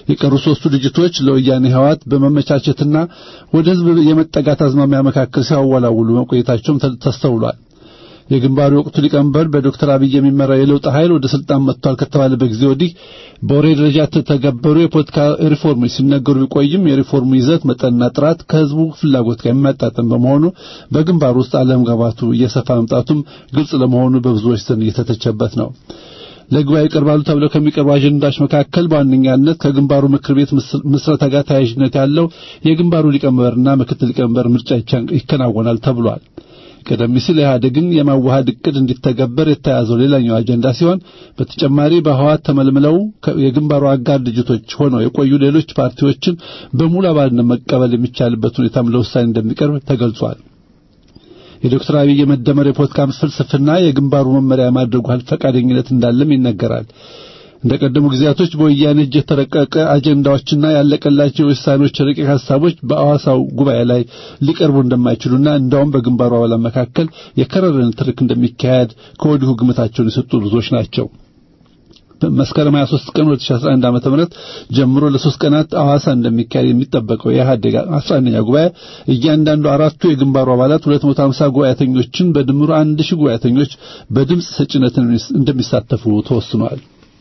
የቀሩ ሶስቱ ድርጅቶች ለወያኔ ህወሓት በመመቻቸትና ወደ ህዝብ የመጠጋት አዝማሚያ መካከል ሲያወላውሉ መቆየታቸውም ተስተውሏል። የግንባሩ ወቅቱ ሊቀመንበር በዶክተር አብይ የሚመራው የለውጥ ኃይል ወደ ስልጣን መጥቷል ከተባለበት ጊዜ ወዲህ በወሬ ደረጃ ተተገበሩ የፖለቲካ ሪፎርሞች ሲነገሩ ቢቆይም የሪፎርሙ ይዘት መጠንና ጥራት ከህዝቡ ፍላጎት ጋር የማያጣጥም በመሆኑ በግንባሩ ውስጥ አለመግባባቱ እየሰፋ መምጣቱም ግልጽ ለመሆኑ በብዙዎች ዘንድ እየተተቸበት ነው። ለጉባኤ ይቀርባሉ ተብለው ከሚቀርቡ አጀንዳዎች መካከል በዋነኛነት ከግንባሩ ምክር ቤት ምስረታ ጋር ተያያዥነት ያለው የግንባሩ ሊቀመንበርና ምክትል ሊቀመንበር ምርጫ ይከናወናል ተብሏል። ቀደም ሲል ኢህአዴግን የማዋሃድ እቅድ እንዲተገበር የተያዘው ሌላኛው አጀንዳ ሲሆን በተጨማሪ በህወሓት ተመልምለው የግንባሩ አጋር ድርጅቶች ሆነው የቆዩ ሌሎች ፓርቲዎችን በሙሉ አባልነት መቀበል የሚቻልበት ሁኔታም ለውሳኔ እንደሚቀርብ ተገልጿል። የዶክተር አብይ የመደመር የፖለቲካ ፍልስፍና የግንባሩ መመሪያ የማድረጉ ፈቃደኝነት እንዳለም ይነገራል። እንደ ቀደሙ ጊዜያቶች በወያኔ እጅ የተረቀቀ አጀንዳዎችና ያለቀላቸው የውሳኔዎች ረቂቅ ሀሳቦች በአዋሳው ጉባኤ ላይ ሊቀርቡ እንደማይችሉና እንዳውም በግንባሩ አባላት መካከል የከረረ ንትርክ እንደሚካሄድ ከወዲሁ ግምታቸውን የሰጡ ብዙዎች ናቸው። መስከረም 23 ቀን 2011 ዓመተ ምህረት ጀምሮ ለሶስት ቀናት አዋሳ እንደሚካሄድ የሚጠበቀው የኢህአዴግ 11ኛ ጉባኤ እያንዳንዱ አራቱ የግንባሩ አባላት 250 ጉባኤተኞችን በድምሩ 1000 ጉባኤተኞች በድምፅ ሰጭነት እንደሚሳተፉ ተወስኗል።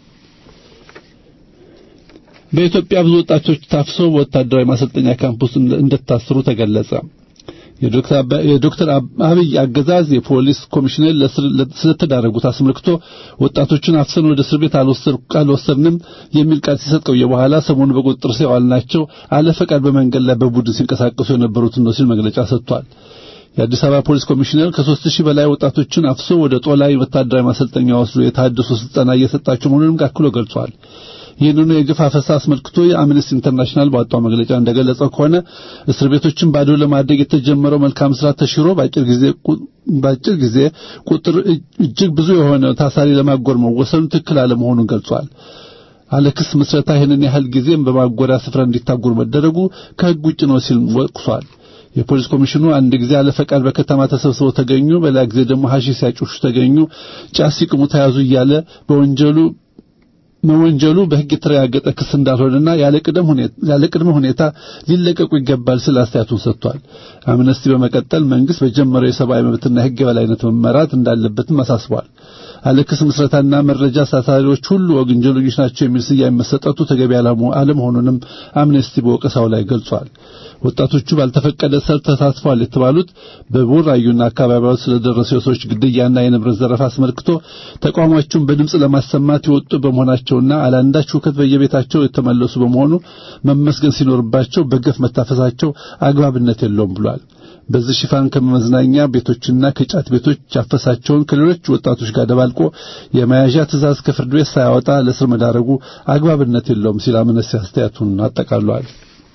በኢትዮጵያ ብዙ ወጣቶች ታፍሰው በወታደራዊ ማሰልጠኛ ካምፕ ውስጥ እንደታሰሩ ተገለጸ። የዶክተር አብይ አገዛዝ የፖሊስ ኮሚሽነር ስለተዳረጉት አስመልክቶ ወጣቶችን አፍሰን ወደ እስር ቤት አልወሰድንም የሚል ቃል ሲሰጥ ቆየ። በኋላ ሰሞኑ በቁጥጥር ስር ያዋልናቸው አለፈቃድ በመንገድ ላይ በቡድን ሲንቀሳቀሱ የነበሩትን ነው ሲል መግለጫ ሰጥቷል። የአዲስ አበባ ፖሊስ ኮሚሽነር ከሦስት ሺህ በላይ ወጣቶችን አፍሶ ወደ ጦላይ ወታደራዊ ማሰልጠኛ ወስዶ የታደሱ ስልጠና እየሰጣቸው መሆኑንም አክሎ ገልጿል። ይህንኑ የግፍ አፈሳ አስመልክቶ የአምነስቲ ኢንተርናሽናል ባወጣው መግለጫ እንደገለጸው ከሆነ እስር ቤቶችን ባዶ ለማድረግ የተጀመረው መልካም ስራ ተሽሮ በአጭር ጊዜ በአጭር ጊዜ ቁጥር እጅግ ብዙ የሆነ ታሳሪ ለማጎር መወሰኑ ትክክል አለመሆኑን ገልጿል። አለክስ ምስረታ ይህንን ያህል ጊዜም በማጎሪያ ስፍራ እንዲታጎሩ መደረጉ ከሕግ ውጭ ነው ሲል ወቅሷል። የፖሊስ ኮሚሽኑ አንድ ጊዜ አለፈቃድ በከተማ ተሰብስበው ተገኙ፣ በሌላ ጊዜ ደግሞ ሐሺሽ ሲያጮሹ ተገኙ፣ ጫት ሲቅሙ ተያዙ እያለ በወንጀሉ መወንጀሉ በሕግ የተረጋገጠ ክስ እንዳልሆነና ያለ ቅድመ ሁኔታ ሊለቀቁ ይገባል ሲል አስተያየቱን ሰጥቷል። አምነስቲ በመቀጠል መንግስት በጀመረው የሰብአዊ መብትና የሕግ የበላይነት መመራት እንዳለበትም አሳስቧል። አለክስ ምስረታና መረጃ አሳሳሪዎች ሁሉ ወንጀለኞች ናቸው የሚል ስያሜ መሰጠቱ ተገቢ አለመሆኑንም አምነስቲ በወቀሳው ላይ ገልጿል። ወጣቶቹ ባልተፈቀደ ሰልፍ ተሳትፈዋል የተባሉት በቡራዩና አካባቢዋ ስለደረሰው የሰዎች ግድያና የንብረት ዘረፋ አስመልክቶ ተቃውሟቸውን በድምፅ ለማሰማት የወጡ በመሆናቸውና አላንዳች ሁከት በየቤታቸው የተመለሱ በመሆኑ መመስገን ሲኖርባቸው በገፍ መታፈሳቸው አግባብነት የለውም ብሏል። በዚህ ሽፋን ከመዝናኛ ቤቶችና ከጫት ቤቶች ያፈሳቸውን ከሌሎች ወጣቶች ጋር ደባልቆ የመያዣ ትዕዛዝ ከፍርድ ቤት ሳያወጣ ለእስር መዳረጉ አግባብነት የለውም ሲል አምነስቲ አስተያየቱን አጠቃሏል።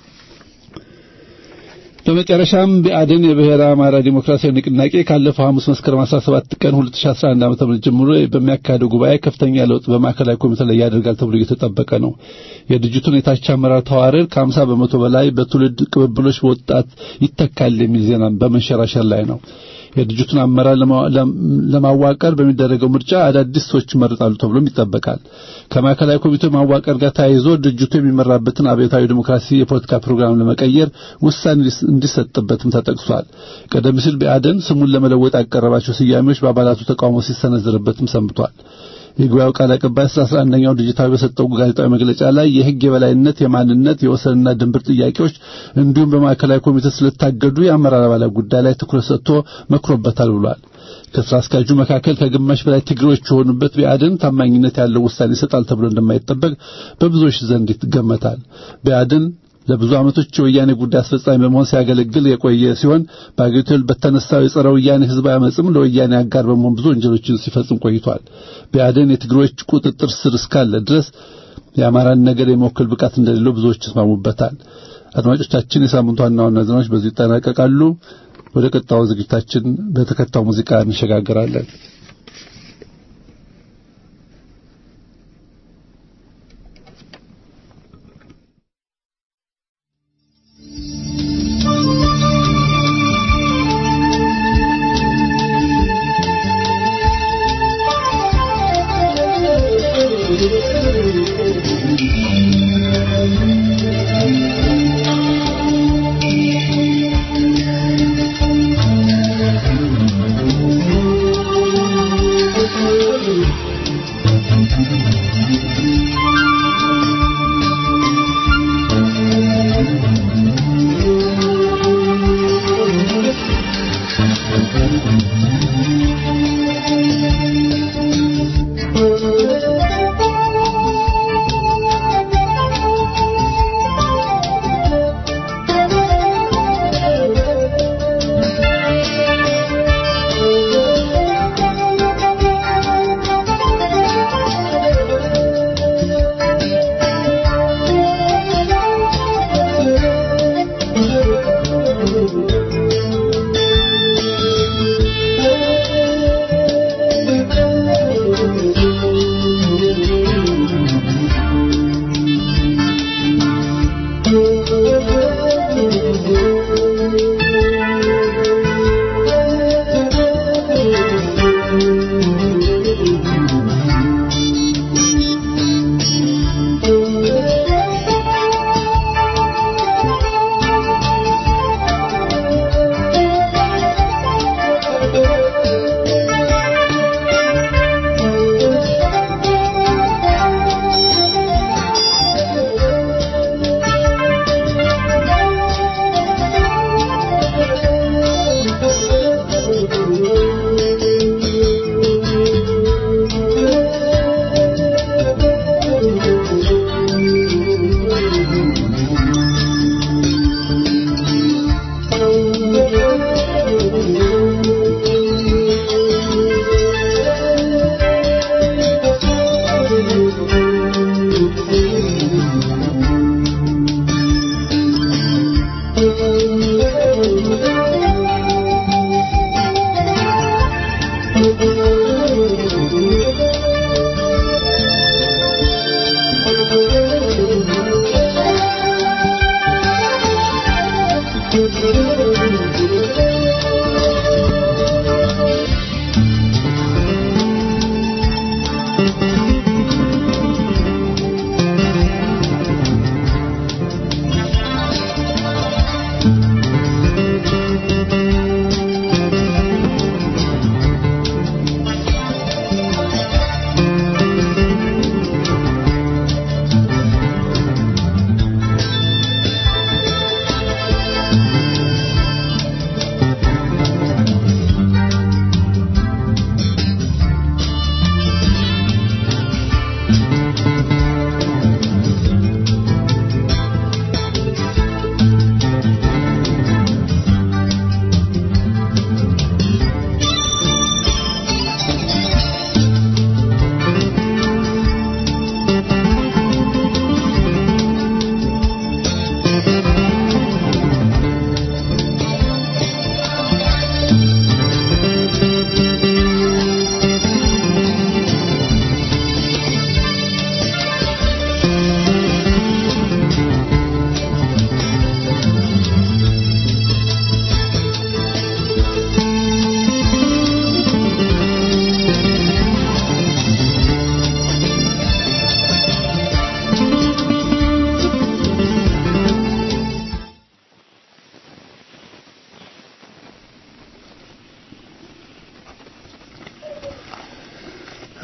በመጨረሻም ብአዴን የብሔረ አማራ ዲሞክራሲያዊ ንቅናቄ ካለፈው ሐሙስ መስከረም 17 ቀን 2011 ዓ.ም ጀምሮ በሚያካሄደው ጉባኤ ከፍተኛ ለውጥ በማዕከላዊ ኮሚቴ ላይ ያደርጋል ተብሎ እየተጠበቀ ነው። የድርጅቱን የታች አመራር ተዋረድ ከ50 በመቶ በላይ በትውልድ ቅብብሎች በወጣት ይተካል የሚል ዜና በመንሸራሸር ላይ ነው። የድርጅቱን አመራር ለማዋቀር በሚደረገው ምርጫ አዳዲስ ሰዎች ይመረጣሉ ተብሎም ይጠበቃል። ከማዕከላዊ ኮሚቴው ማዋቀር ጋር ተያይዞ ድርጅቱ የሚመራበትን አብዮታዊ ዲሞክራሲ የፖለቲካ ፕሮግራም ለመቀየር ውሳኔ እንዲሰጥበትም ተጠቅሷል። ቀደም ሲል ብአዴን ስሙን ለመለወጥ ያቀረባቸው ስያሜዎች በአባላቱ ተቃውሞ ሲሰነዘርበትም ሰንብቷል። የጉባኤው ቃል አቀባይ አስራ አንደኛው ድርጅታዊ በሰጠው ጋዜጣዊ መግለጫ ላይ የሕግ የበላይነት፣ የማንነት፣ የወሰንና ድንበር ጥያቄዎች እንዲሁም በማዕከላዊ ኮሚቴ ስለታገዱ የአመራር አባላት ጉዳይ ላይ ትኩረት ሰጥቶ መክሮበታል ብሏል። ከስራ አስኪያጁ መካከል ከግማሽ በላይ ትግሬዎች የሆኑበት ብአዴን ታማኝነት ያለው ውሳኔ ይሰጣል ተብሎ እንደማይጠበቅ በብዙዎች ዘንድ ይገመታል። ብአዴን ለብዙ ዓመቶች የወያኔ ጉዳይ አስፈጻሚ በመሆን ሲያገለግል የቆየ ሲሆን በአገሪቱ በተነሳው የጸረ ወያኔ ህዝባዊ አመጽም ለወያኔ አጋር በመሆን ብዙ ወንጀሎችን ሲፈጽም ቆይቷል። ብአዴን የትግሮች ቁጥጥር ስር እስካለ ድረስ የአማራን ነገር የመወከል ብቃት እንደሌለው ብዙዎች ይስማሙበታል። አድማጮቻችን፣ የሳምንቱ ዋና ዋና ዜናዎች በዚሁ ይጠናቀቃሉ። ወደ ቀጣዩ ዝግጅታችን በተከታዩ ሙዚቃ እንሸጋግራለን። Thank you.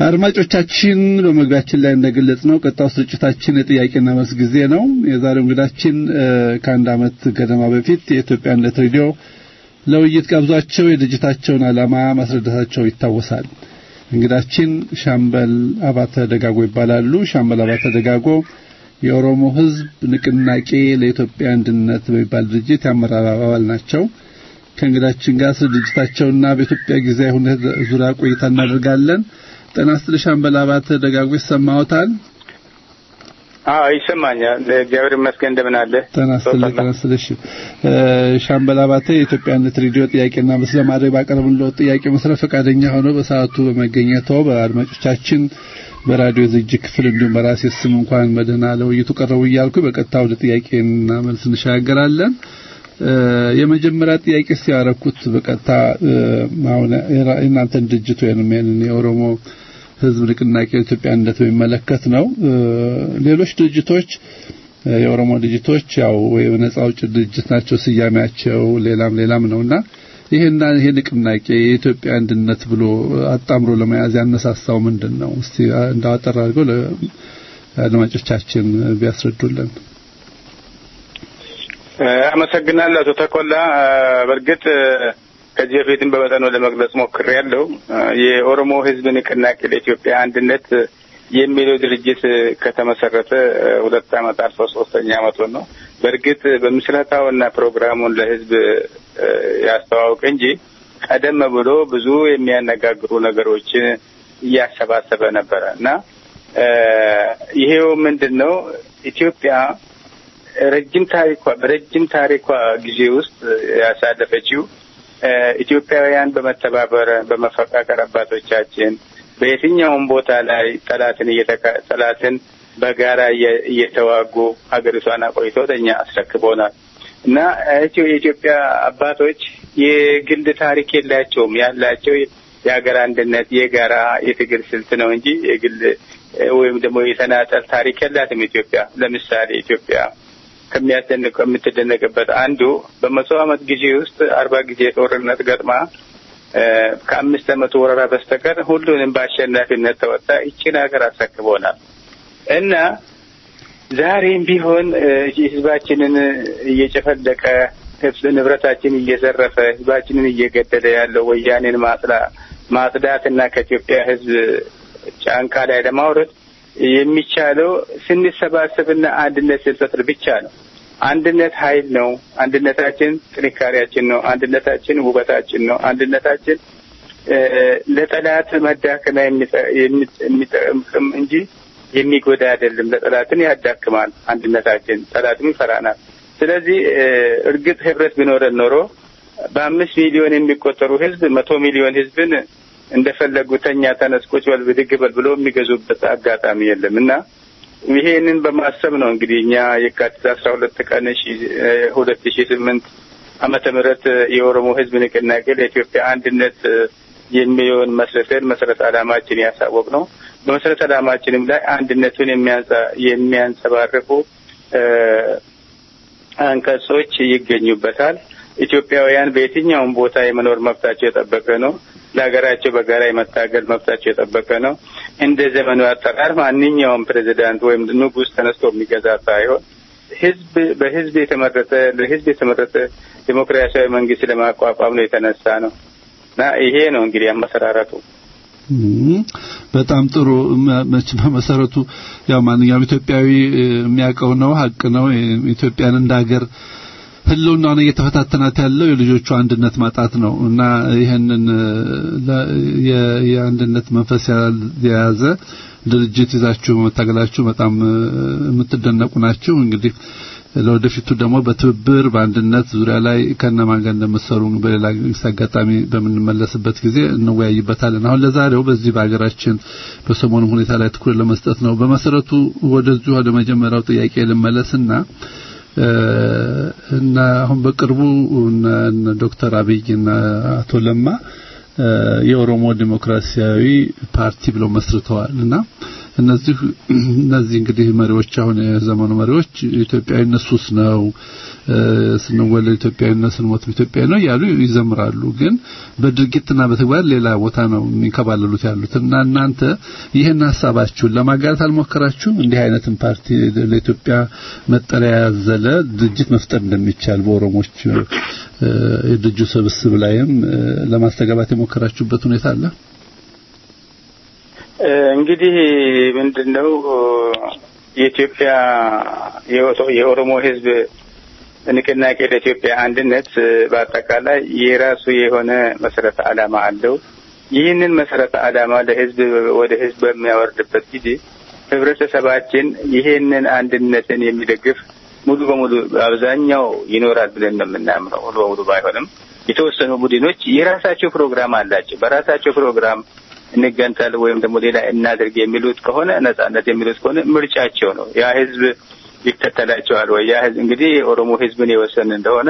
አድማጮቻችን በመግቢያችን ላይ እንደገለጽ ነው ቀጣው ስርጭታችን የጥያቄና መልስ ጊዜ ነው። የዛሬው እንግዳችን ከአንድ ዓመት ገደማ በፊት የኢትዮጵያ አንድነት ሬዲዮ ለውይይት ጋብዟቸው የድርጅታቸውን ዓላማ ማስረዳታቸው ይታወሳል። እንግዳችን ሻምበል አባተ ደጋጎ ይባላሉ። ሻምበል አባተ ደጋጎ የኦሮሞ ሕዝብ ንቅናቄ ለኢትዮጵያ አንድነት በሚባል ድርጅት የአመራር አባል ናቸው። ከእንግዳችን ጋር ስለ ድርጅታቸውና በኢትዮጵያ ጊዜያዊ ሁኔታ ዙሪያ ቆይታ እናደርጋለን። ጤና ይስጥልኝ ሻምበል አባተ ደጋጎ ይሰማዎታል? አዎ ይሰማኛል። እግዚአብሔር ይመስገን። እንደምን አለ? ጤና ይስጥልኝ። ጤና ይስጥልኝ። ሻምበል አባተ የኢትዮጵያነት ሬዲዮ ጥያቄና መልስ ለማድረግ ባቀረብንልዎ ጥያቄ መሰረት ፈቃደኛ ሆነው በሰዓቱ በመገኘተው በአድማጮቻችን በራዲዮ ዝግጅት ክፍል እንዲሁም በራሴ ስም እንኳን በደህና ለውይይቱ ቀረቡ እያልኩ በቀጥታ ወደ ጥያቄና መልስ እንሻገራለን። የመጀመሪያ ጥያቄ ሲያረኩት በቀጥታ አሁን የእናንተን ድርጅት ወይንም የኦሮሞ ህዝብ ንቅናቄ ኢትዮጵያ አንድነት በሚመለከት ነው። ሌሎች ድርጅቶች የኦሮሞ ድርጅቶች ያው ወይ ነጻ አውጪ ድርጅት ናቸው ስያሜያቸው፣ ሌላም ሌላም ነውና ይሄና ይሄ ንቅናቄ የኢትዮጵያ አንድነት ብሎ አጣምሮ ለመያዝ ያነሳሳው ምንድን ነው? እስቲ እንዳወጠር አድርገው ለአድማጮቻችን ቢያስረዱልን። አመሰግናለሁ አቶ ተኮላ። በእርግጥ ከዚህ በፊትም በመጠኑ ለመግለጽ ሞክሬያለሁ። የኦሮሞ ህዝብ ንቅናቄ ለኢትዮጵያ አንድነት የሚለው ድርጅት ከተመሰረተ ሁለት ዓመት አልፎ ሶስተኛ ዓመቱን ነው። በእርግጥ በምስረታውና ፕሮግራሙን ለህዝብ ያስተዋውቅ እንጂ ቀደም ብሎ ብዙ የሚያነጋግሩ ነገሮችን እያሰባሰበ ነበረ እና ይሄው ምንድን ነው ኢትዮጵያ ረጅም ታሪኳ በረጅም ታሪኳ ጊዜ ውስጥ ያሳለፈችው ኢትዮጵያውያን በመተባበር በመፈቃቀር አባቶቻችን በየትኛውም ቦታ ላይ ጠላትን ጠላትን በጋራ እየተዋጉ ሀገሪቷን አቆይቶ ለእኛ አስረክቦናል እና የኢትዮጵያ አባቶች የግል ታሪክ የላቸውም። ያላቸው የሀገር አንድነት የጋራ የትግል ስልት ነው እንጂ የግል ወይም ደግሞ የተናጠል ታሪክ የላትም ኢትዮጵያ። ለምሳሌ ኢትዮጵያ ከሚያስደንቅ ከምትደነቅበት አንዱ በመቶ ዓመት ጊዜ ውስጥ አርባ ጊዜ ጦርነት ገጥማ ከአምስት ዓመት ወረራ በስተቀር ሁሉንም በአሸናፊነት ተወጣ ይችን ሀገር አስረክቦናል እና ዛሬም ቢሆን ህዝባችንን እየጨፈለቀ ንብረታችን እየዘረፈ ህዝባችንን እየገደለ ያለው ወያኔን ማጽዳትና ከኢትዮጵያ ህዝብ ጫንቃ ላይ ለማውረድ የሚቻለው ስንሰባሰብና አንድነት ስንፈጥር ብቻ ነው። አንድነት ኃይል ነው። አንድነታችን ጥንካሬያችን ነው። አንድነታችን ውበታችን ነው። አንድነታችን ለጠላት መዳከሚያ የሚጠቅም እንጂ የሚጎዳ አይደለም። ለጠላትን ያዳክማል። አንድነታችን ጠላትም ይፈራናል። ስለዚህ እርግጥ ህብረት ቢኖረን ኖሮ በአምስት ሚሊዮን የሚቆጠሩ ህዝብ መቶ ሚሊዮን ህዝብን እንደፈለጉ ተኛ፣ ተነስ፣ ቁጭ በል፣ ብድግ በል ብሎ የሚገዙበት አጋጣሚ የለም እና ይሄንን በማሰብ ነው እንግዲህ እኛ የካቲት አስራ ሁለት ቀን ሁለት ሺ ስምንት ዓመተ ምህረት የኦሮሞ ህዝብ ንቅናቄ ለኢትዮጵያ አንድነት የሚለውን መስረተን መሰረት ዓላማችን ያሳወቅ ነው። በመሰረት ዓላማችንም ላይ አንድነቱን የሚያንጸባርቁ አንቀጾች ይገኙበታል። ኢትዮጵያውያን በየትኛውም ቦታ የመኖር መብታቸው የጠበቀ ነው። ለሀገራቸው በጋራ የመታገል መብታቸው የጠበቀ ነው። እንደ ዘመኑ አጠራር ማንኛውም ፕሬዚዳንት ወይም ንጉሥ ተነስቶ የሚገዛ ሳይሆን ህዝብ በህዝብ የተመረጠ ለህዝብ የተመረጠ ዲሞክራሲያዊ መንግስት ለማቋቋም ነው የተነሳ ነው እና ይሄ ነው እንግዲህ አመሰራረቱ። በጣም ጥሩ። በመሰረቱ ያው ማንኛውም ኢትዮጵያዊ የሚያውቀው ነው፣ ሀቅ ነው። ኢትዮጵያን እንደ ሀገር ህልውናውን እየተፈታተናት ያለው የልጆቹ አንድነት ማጣት ነው እና ይህንን የአንድነት መንፈስ የያዘ ድርጅት ይዛችሁ መታገላችሁ በጣም የምትደነቁ ናችሁ። እንግዲህ ለወደፊቱ ደግሞ በትብብር በአንድነት ዙሪያ ላይ ከነማን ጋር እንደምትሰሩ በሌላ አጋጣሚ በምንመለስበት ጊዜ እንወያይበታለን። አሁን ለዛሬው በዚህ በሀገራችን በሰሞኑ ሁኔታ ላይ ትኩረት ለመስጠት ነው። በመሰረቱ ወደዚሁ ወደ መጀመሪያው ጥያቄ ልመለስና እና አሁን በቅርቡ ዶክተር አብይ እና አቶ ለማ የኦሮሞ ዲሞክራሲያዊ ፓርቲ ብለው መስርተዋል እና እነዚህ እነዚህ እንግዲህ መሪዎች አሁን የዘመኑ መሪዎች ኢትዮጵያዊነት ሱስ ነው ስንወለድ ኢትዮጵያዊነት ስንሞት ኢትዮጵያዊ ነው እያሉ ይዘምራሉ። ግን በድርጊትና በተግባር ሌላ ቦታ ነው የሚንከባለሉት ያሉት እና እናንተ ይህን ሀሳባችሁን ለማጋራት አልሞከራችሁም? እንዲህ አይነትን ፓርቲ ለኢትዮጵያ መጠለያ ያዘለ ድርጅት መፍጠር እንደሚቻል በኦሮሞች የድርጅቱ ስብስብ ላይም ለማስተጋባት የሞከራችሁበት ሁኔታ አለ? እንግዲህ ምንድነው የኢትዮጵያ የኦሮሞ ሕዝብ ንቅናቄ ለኢትዮጵያ አንድነት በአጠቃላይ የራሱ የሆነ መሰረተ ዓላማ አለው። ይህንን መሰረተ ዓላማ ለህዝብ ወደ ህዝብ በሚያወርድበት ጊዜ ህብረተሰባችን ይሄንን አንድነትን የሚደግፍ ሙሉ በሙሉ አብዛኛው ይኖራል ብለን ነው የምናምነው። ሙሉ በሙሉ ባይሆንም የተወሰኑ ቡድኖች የራሳቸው ፕሮግራም አላቸው። በራሳቸው ፕሮግራም እንገንጠል ወይም ደግሞ ሌላ እናድርግ የሚሉት ከሆነ ነጻነት የሚሉት ከሆነ ምርጫቸው ነው። ያ ህዝብ ይከተላቸዋል ወይ? ያ ህዝብ እንግዲህ የኦሮሞ ህዝብን የወሰን እንደሆነ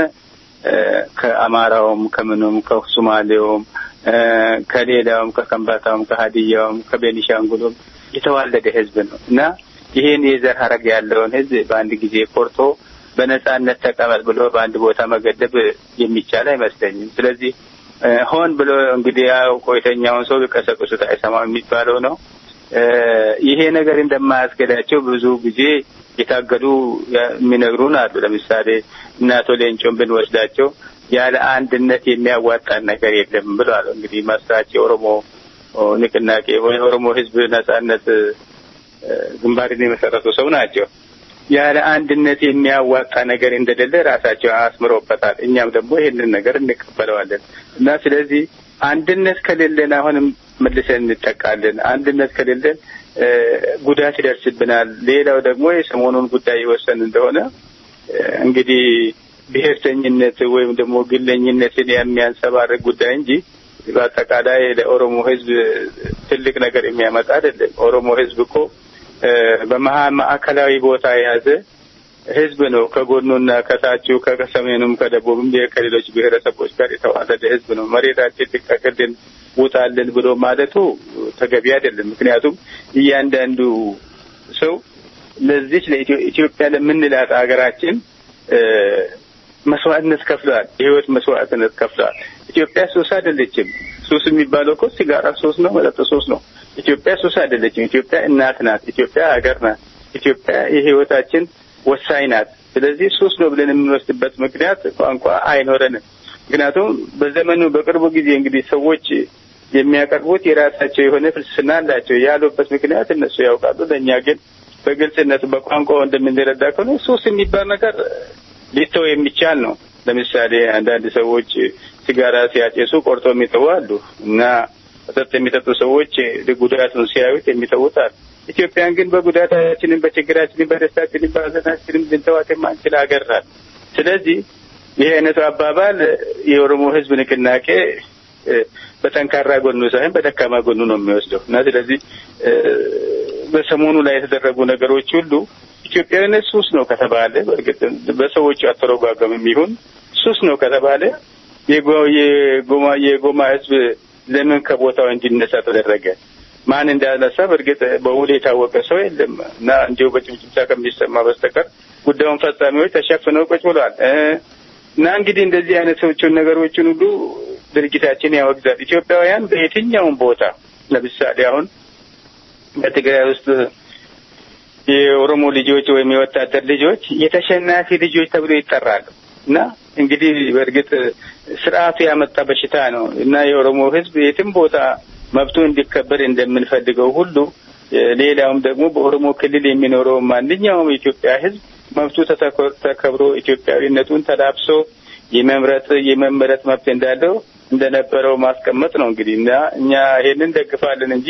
ከአማራውም፣ ከምኑም፣ ከሱማሌውም፣ ከሌላውም፣ ከከምባታውም፣ ከሀዲያውም፣ ከቤኒሻንጉሉም የተዋለደ ህዝብ ነው እና ይሄን የዘር ሀረግ ያለውን ህዝብ በአንድ ጊዜ ቆርጦ በነጻነት ተቀመጥ ብሎ በአንድ ቦታ መገደብ የሚቻል አይመስለኝም። ስለዚህ ሆን ብሎ እንግዲህ ያው ቆይተኛውን ሰው ቢቀሰቅሱት አይሰማም የሚባለው ነው። ይሄ ነገር እንደማያስገዳቸው ብዙ ጊዜ የታገዱ የሚነግሩን አሉ። ለምሳሌ እነ አቶ ሌንጮን ብንወስዳቸው ያለ አንድነት የሚያዋጣን ነገር የለም ብለዋል። እንግዲህ መስራች የኦሮሞ ንቅናቄ ወይ የኦሮሞ ህዝብ ነጻነት ግንባርን የመሰረቱ ሰው ናቸው። ያለ አንድነት የሚያዋጣ ነገር እንደሌለ ራሳቸው አስምሮበታል። እኛም ደግሞ ይህንን ነገር እንቀበለዋለን እና ስለዚህ አንድነት ከሌለን አሁንም መልሰን እንጠቃለን። አንድነት ከሌለን ጉዳት ይደርስብናል። ሌላው ደግሞ የሰሞኑን ጉዳይ የወሰን እንደሆነ እንግዲህ ብሔርተኝነት ወይም ደግሞ ግለኝነትን የሚያንጸባርቅ ጉዳይ እንጂ በአጠቃላይ ለኦሮሞ ህዝብ ትልቅ ነገር የሚያመጣ አይደለም። ኦሮሞ ህዝብ እኮ በመሀል ማዕከላዊ ቦታ የያዘ ህዝብ ነው። ከጎኑና ከታችው ከሰሜኑም ከደቡብም ከሌሎች ብሔረሰቦች ጋር የተዋለደ ህዝብ ነው። መሬታችን ልቀቅልን፣ ውጣልን ብሎ ማለቱ ተገቢ አይደለም። ምክንያቱም እያንዳንዱ ሰው ለዚች ለኢትዮጵያ ለምንላት ሀገራችን መስዋዕትነት ከፍለዋል። የህይወት መስዋዕትነት ከፍለዋል። ኢትዮጵያ ሱስ አይደለችም። ሱስ የሚባለው እኮ ሲጋራ ሱስ ነው፣ መጠጥ ሱስ ነው። ኢትዮጵያ ሱስ አይደለችም። ኢትዮጵያ እናት ናት። ኢትዮጵያ ሀገር ናት። ኢትዮጵያ የህይወታችን ወሳኝ ናት። ስለዚህ ሱስ ነው ብለን የምንወስድበት ምክንያት ቋንቋ አይኖረንም። ምክንያቱም በዘመኑ በቅርቡ ጊዜ እንግዲህ ሰዎች የሚያቀርቡት የራሳቸው የሆነ ፍልስፍና አላቸው ያሉበት ምክንያት እነሱ ያውቃሉ። ለእኛ ግን በግልጽነት በቋንቋው እንደምንረዳ ከሆነ ሱስ የሚባል ነገር ሊተው የሚቻል ነው። ለምሳሌ አንዳንድ ሰዎች ሲጋራ ሲያጨሱ ቆርጦ የሚተዉ አሉ እና መጠጥ የሚጠጡ ሰዎች ጉዳቱን ሲያዩት የሚተዉት አሉ። ኢትዮጵያን ግን በጉዳታችንም፣ በችግራችንም፣ በደስታችንም፣ በሀዘናችንም ልንተዋት የማንችል ሀገር ናት። ስለዚህ ይህ አይነቱ አባባል የኦሮሞ ህዝብ ንቅናቄ በጠንካራ ጎኑ ሳይሆን በደካማ ጎኑ ነው የሚወስደው እና ስለዚህ በሰሞኑ ላይ የተደረጉ ነገሮች ሁሉ ኢትዮጵያዊነት ሱስ ነው ከተባለ በእርግጥ በሰዎቹ አተረጓጎም የሚሆን ሱስ ነው ከተባለ የጎማ የጎማ ህዝብ ለምን ከቦታው እንዲነሳ ተደረገ? ማን እንዳነሳ በእርግጥ በውል የታወቀ ሰው የለም እና እንዲሁ በጭምጭምታ ከሚሰማ በስተቀር ጉዳዩን ፈጻሚዎች ተሸፍነው ቁጭ ብለዋል እና እንግዲህ እንደዚህ አይነቶቹን ነገሮችን ሁሉ ድርጅታችን ያወግዛል። ኢትዮጵያውያን በየትኛውም ቦታ ለምሳሌ አሁን በትግራይ ውስጥ የኦሮሞ ልጆች ወይም የወታደር ልጆች የተሸናፊ ልጆች ተብሎ ይጠራሉ እና እንግዲህ በእርግጥ ስርዓቱ ያመጣ በሽታ ነው እና የኦሮሞ ህዝብ የትም ቦታ መብቱ እንዲከበር እንደምንፈልገው ሁሉ ሌላውም ደግሞ በኦሮሞ ክልል የሚኖረው ማንኛውም የኢትዮጵያ ህዝብ መብቱ ተከብሮ ኢትዮጵያዊነቱን ተላብሶ የመምረጥ የመመረጥ መብት እንዳለው እንደነበረው ማስቀመጥ ነው እንግዲህ እና እኛ ይሄንን ደግፋለን እንጂ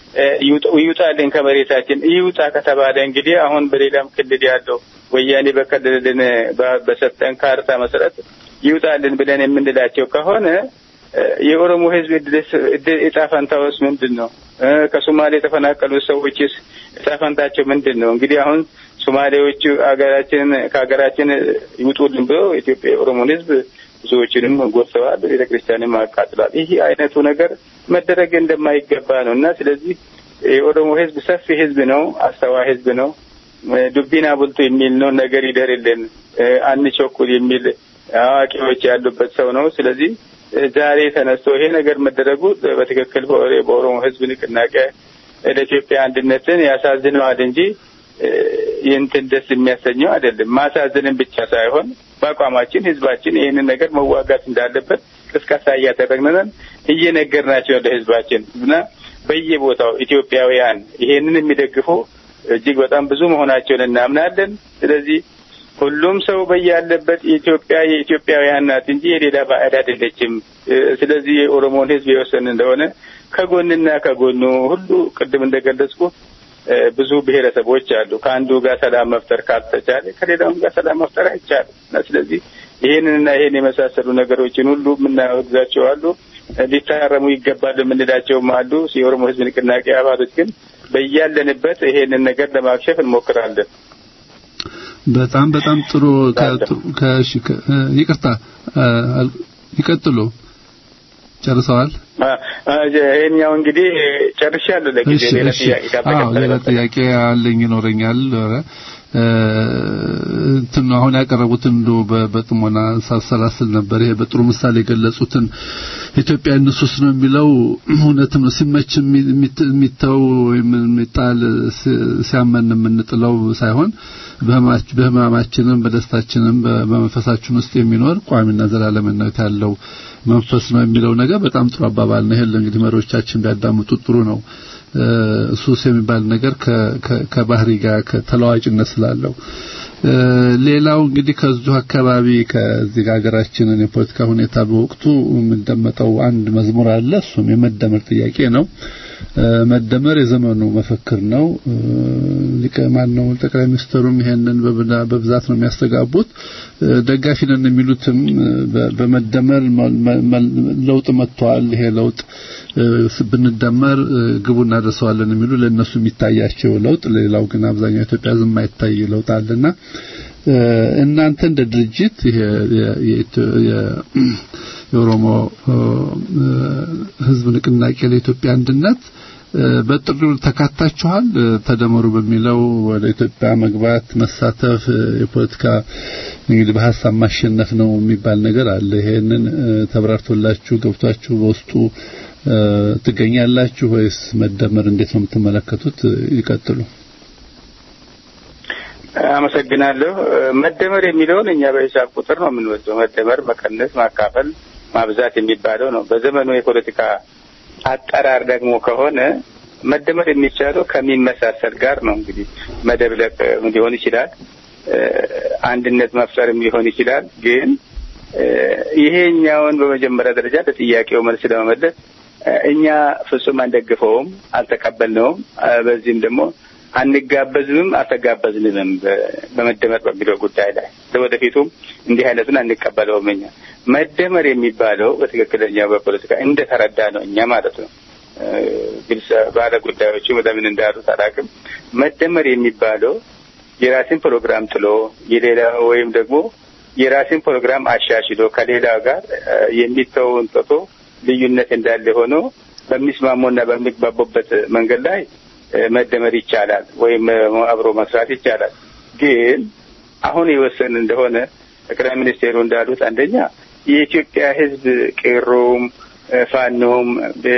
ይውጣልን ከመሬታችን ይውጣ ከተባለ እንግዲህ አሁን በሌላም ክልል ያለው ወያኔ በከልልን በሰጠን ካርታ መሰረት ይውጣልን ብለን የምንላቸው ከሆነ የኦሮሞ ህዝብ እጣ ፈንታውስ ምንድን ነው? ከሶማሌ የተፈናቀሉ ሰዎችስ እጣ ፈንታቸው ምንድን ነው? እንግዲህ አሁን ሶማሌዎቹ ሀገራችን ከሀገራችን ይውጡልን ብሎ ኢትዮጵያ የኦሮሞን ህዝብ ብዙዎችንም ጎድተዋል፣ ቤተ ክርስቲያንም አቃጥሏል። ይህ አይነቱ ነገር መደረግ እንደማይገባ ነው እና ስለዚህ የኦሮሞ ህዝብ ሰፊ ህዝብ ነው፣ አስተዋይ ህዝብ ነው። ዱቢና ቡልቱ የሚል ነው። ነገር ይደርልን አንቸኩል የሚል አዋቂዎች ያሉበት ሰው ነው። ስለዚህ ዛሬ ተነስቶ ይሄ ነገር መደረጉ በትክክል በኦሮሞ ህዝብ ንቅናቄ ለኢትዮጵያ አንድነትን ያሳዝነዋል እንጂ ይህንትን ደስ የሚያሰኘው አይደለም። ማሳዝንን ብቻ ሳይሆን በአቋማችን ህዝባችን ይህንን ነገር መዋጋት እንዳለበት ቅስቀሳ እያደረግን እየነገርናቸው ለህዝባችን እና በየቦታው ኢትዮጵያውያን ይሄንን የሚደግፉ እጅግ በጣም ብዙ መሆናቸውን እናምናለን። ስለዚህ ሁሉም ሰው በያለበት ኢትዮጵያ የኢትዮጵያውያን ናት እንጂ የሌላ ባዕድ አይደለችም። ስለዚህ የኦሮሞን ህዝብ የወሰን እንደሆነ ከጎንና ከጎኑ ሁሉ ቅድም እንደገለጽኩ ብዙ ብሔረሰቦች አሉ። ከአንዱ ጋር ሰላም መፍጠር ካልተቻለ ከሌላውም ጋር ሰላም መፍጠር አይቻልም እና ስለዚህ ይህንንና ይህን የመሳሰሉ ነገሮችን ሁሉ የምናወግዛቸው አሉ። ሊታረሙ ይገባሉ የምንላቸውም አሉ። የኦሮሞ ህዝብ ንቅናቄ አባሎች ግን በያለንበት ይሄንን ነገር ለማክሸፍ እንሞክራለን። በጣም በጣም ጥሩ ከእሺ ይቅርታ ይቀጥሉ ጨርሰዋል ይሄኛው እንግዲህ ጨርሻለሁ ለጊዜ ሌላ ጥያቄ አዎ ሌላ ጥያቄ አለኝ ይኖረኛል እንትን አሁን ያቀረቡትን እንዶ በጥሞና ሳሰላስል ነበር ይሄ በጥሩ ምሳሌ የገለጹትን ኢትዮጵያ ንሱስ ነው የሚለው እውነትም ነው ሲመች የሚተው ወይም የሚጣል ሲያመን የምንጥለው ሳይሆን በህማማችንም በደስታችንም በመንፈሳችን ውስጥ የሚኖር ቋሚና ዘላለምነት ያለው መንፈስ ነው የሚለው ነገር በጣም ጥሩ አባባል ነው። ይሄን እንግዲህ መሪዎቻችን ቢያዳምጡ ጥሩ ነው። ሱስ የሚባል ነገር ከባህሪ ጋር ከተለዋጭነት ስላለው ሌላው እንግዲህ ከዚሁ አካባቢ ከዚህ ሀገራችንን የፖለቲካ ሁኔታ በወቅቱ የምንደመጠው አንድ መዝሙር አለ። እሱም የመደመር ጥያቄ ነው። መደመር የዘመኑ መፈክር ነው። ሊቀ ማን ነው ጠቅላይ ሚኒስትሩም ይሄንን በብዛት ነው የሚያስተጋቡት። ደጋፊ ነን የሚሉትም በመደመር ለውጥ መጥቷል፣ ይሄ ለውጥ ብንደመር ግቡ እናደርሰዋለን የሚሉ ለእነሱ የሚታያቸው ለውጥ፣ ሌላው ግን አብዛኛው ኢትዮጵያ ዝም የማይታይ ለውጥ አለና እናንተ እንደ ድርጅት ይሄ የኦሮሞ ህዝብ ንቅናቄ ለኢትዮጵያ አንድነት በጥሪው ተካታችኋል? ተደመሩ በሚለው ወደ ኢትዮጵያ መግባት መሳተፍ የፖለቲካ እንግዲህ በሀሳብ ማሸነፍ ነው የሚባል ነገር አለ። ይሄንን ተብራርቶላችሁ ገብቷችሁ በውስጡ ትገኛላችሁ ወይስ መደመር እንዴት ነው የምትመለከቱት? ይቀጥሉ። አመሰግናለሁ። መደመር የሚለውን እኛ በሂሳብ ቁጥር ነው የምንወስደው። መደመር፣ መቀነስ፣ ማካፈል፣ ማብዛት የሚባለው ነው። በዘመኑ የፖለቲካ አጠራር ደግሞ ከሆነ መደመር የሚቻለው ከሚመሳሰል ጋር ነው። እንግዲህ መደብለቅ ሊሆን ይችላል፣ አንድነት መፍጠርም ሊሆን ይችላል። ግን ይሄኛውን በመጀመሪያ ደረጃ ለጥያቄው መልስ ለመመለስ እኛ ፍጹም አንደግፈውም፣ አልተቀበልነውም። በዚህም ደግሞ አንጋበዝምም አልተጋበዝንምም በመደመር በሚለው ጉዳይ ላይ ለወደፊቱም እንዲህ አይነቱን አንቀበለውም። እኛ መደመር የሚባለው በትክክለኛው በፖለቲካ እንደተረዳ ነው እኛ ማለት ነው። ግልጽ ባለ ጉዳዮቹ ለምን እንዳሉት አላውቅም። መደመር የሚባለው የራስን ፕሮግራም ጥሎ የሌላ ወይም ደግሞ የራስን ፕሮግራም አሻሽሎ ከሌላ ጋር የሚተውን ጥቶ ልዩነት እንዳለ ሆኖ በሚስማሙና በሚግባቡበት መንገድ ላይ መደመር ይቻላል ወይም አብሮ መስራት ይቻላል። ግን አሁን የወሰን እንደሆነ ጠቅላይ ሚኒስቴሩ እንዳሉት አንደኛ የኢትዮጵያ ሕዝብ ቄሮም፣ ፋኖም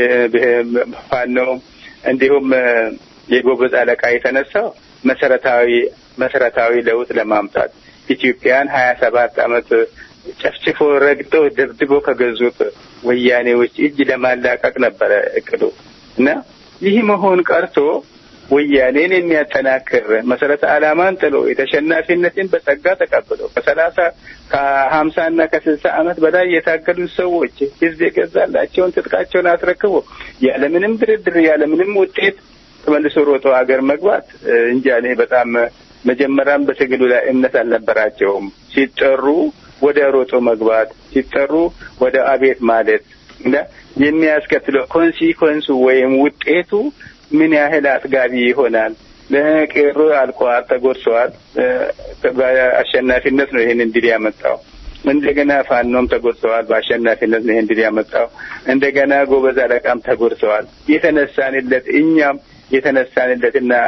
ፋኖም እንዲሁም የጎበዝ አለቃ የተነሳው መሰረታዊ መሰረታዊ ለውጥ ለማምጣት ኢትዮጵያን ሀያ ሰባት አመት ጨፍጭፎ ረግጦ ደብድቦ ከገዙት ወያኔዎች እጅ ለማላቀቅ ነበረ እቅዱ እና ይህ መሆን ቀርቶ ወያኔን የሚያጠናክር መሰረተ ዓላማን ጥሎ የተሸናፊነትን በጸጋ ተቀብሎ ከሰላሳ ከሀምሳ እና ከስልሳ ዓመት በላይ የታገሉት ሰዎች ህዝብ የገዛላቸውን ትጥቃቸውን አስረክቦ ያለምንም ድርድር ያለምንም ውጤት ተመልሶ ሮጦ ሀገር መግባት እንጃ እኔ በጣም መጀመሪያም በትግሉ ላይ እምነት አልነበራቸውም። ሲጠሩ ወደ ሮጦ መግባት ሲጠሩ ወደ አቤት ማለት እና የሚያስከትለው ኮንሲኮንሱ ወይም ውጤቱ ምን ያህል አጥጋቢ ይሆናል? ለቄሮ አልቋል፣ ተጎድሰዋል። በአሸናፊነት ነው ይህን እንድል ያመጣው። እንደገና ፋኖም ተጎድሰዋል፣ በአሸናፊነት ነው ይህን እንድል ያመጣው። እንደገና ጎበዝ አለቃም ተጎድሰዋል። የተነሳንለት እኛም የተነሳንለትና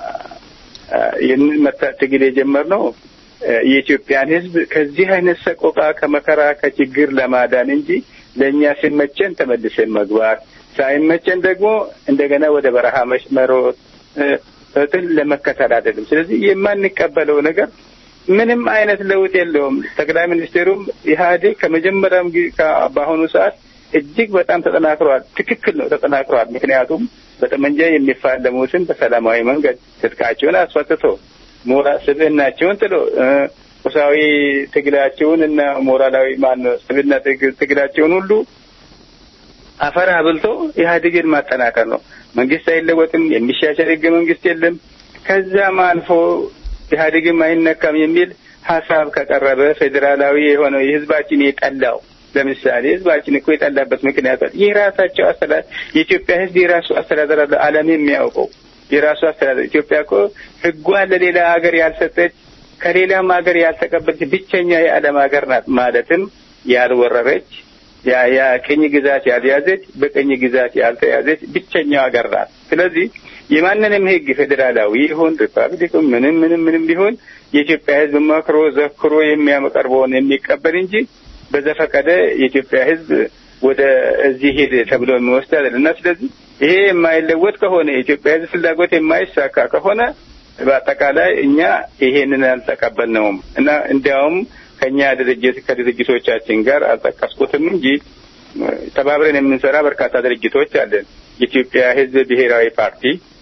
ይህንን ትግል የጀመርነው የኢትዮጵያን ሕዝብ ከዚህ አይነት ሰቆቃ ከመከራ ከችግር ለማዳን እንጂ ለእኛ ሲመቸን ተመልሰን መግባት ሳይመቸን ደግሞ እንደገና ወደ በረሃ መሮጥ ትን ለመከተል አይደለም። ስለዚህ የማንቀበለው ነገር ምንም አይነት ለውጥ የለውም። ጠቅላይ ሚኒስትሩም ኢህአዴግ ከመጀመሪያም በአሁኑ ሰዓት እጅግ በጣም ተጠናክሯል። ትክክል ነው፣ ተጠናክሯል። ምክንያቱም በጠመንጃ የሚፋለሙትን በሰላማዊ መንገድ ትጥቃቸውን አስፈትቶ ሞራ ስብዕናቸውን ጥሎ ቁሳዊ ትግላቸውን እና ሞራላዊ ማነው ስብዕና ትግላቸውን ሁሉ አፈር አብልቶ ኢህአዴግን ማጠናከር ነው። መንግስት አይለወጥም፣ የሚሻሻል ህገ መንግስት የለም። ከዛም አልፎ ኢህአዴግም አይነካም የሚል ሀሳብ ከቀረበ ፌዴራላዊ የሆነው የህዝባችን የጠላው ለምሳሌ ህዝባችን እኮ የጠላበት ምክንያት የራሳቸው አስተዳደር የኢትዮጵያ ህዝብ የራሱ አስተዳደር አለ። ዓለም የሚያውቀው የራሱ አስተዳደር ኢትዮጵያ እኮ ህጓን ለሌላ ሀገር ያልሰጠች ከሌላም ሀገር ያልተቀበለች ብቸኛ የዓለም ሀገር ናት። ማለትም ያልወረረች የቅኝ ግዛት ያልያዘች በቅኝ ግዛት ያልተያዘች ብቸኛው ሀገር ናት። ስለዚህ የማንንም ህግ ፌዴራላዊ ይሁን ሪፐብሊክ ምንም ምንም ምንም ቢሆን የኢትዮጵያ ህዝብ መክሮ ዘክሮ የሚያቀርበውን የሚቀበል እንጂ በዘፈቀደ የኢትዮጵያ ህዝብ ወደ እዚህ ሄድ ተብሎ የሚወስድ አይደለም እና ስለዚህ ይሄ የማይለወጥ ከሆነ የኢትዮጵያ ህዝብ ፍላጎት የማይሳካ ከሆነ በአጠቃላይ እኛ ይሄንን አልተቀበልነውም እና እንዲያውም ከኛ ድርጅት ከድርጅቶቻችን ጋር አልጠቀስኩትም እንጂ ተባብረን የምንሰራ በርካታ ድርጅቶች አለን። የኢትዮጵያ ህዝብ ብሔራዊ ፓርቲ፣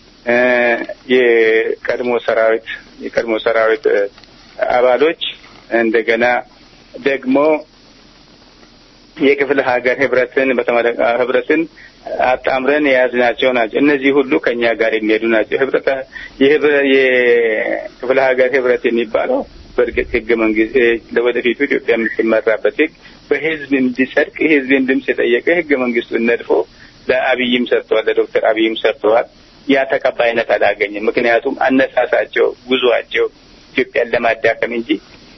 የቀድሞ ሰራዊት የቀድሞ ሰራዊት አባሎች እንደገና ደግሞ የክፍለ ሀገር ህብረትን ህብረትን አጣምረን የያዝናቸው ናቸው። እነዚህ ሁሉ ከኛ ጋር የሚሄዱ ናቸው። ህብረት የክፍለ ሀገር ህብረት የሚባለው በእርግጥ ህገ መንግስት ለወደፊቱ ኢትዮጵያ የምትመራበት ህግ በህዝብ እንዲጸድቅ የህዝብን ድምፅ የጠየቀ ህገ መንግስቱን ነድፎ ለአብይም ሰጥተዋል፣ ለዶክተር አብይም ሰጥተዋል። ያ ተቀባይነት አላገኝም። ምክንያቱም አነሳሳቸው ጉዟቸው ኢትዮጵያን ለማዳከም እንጂ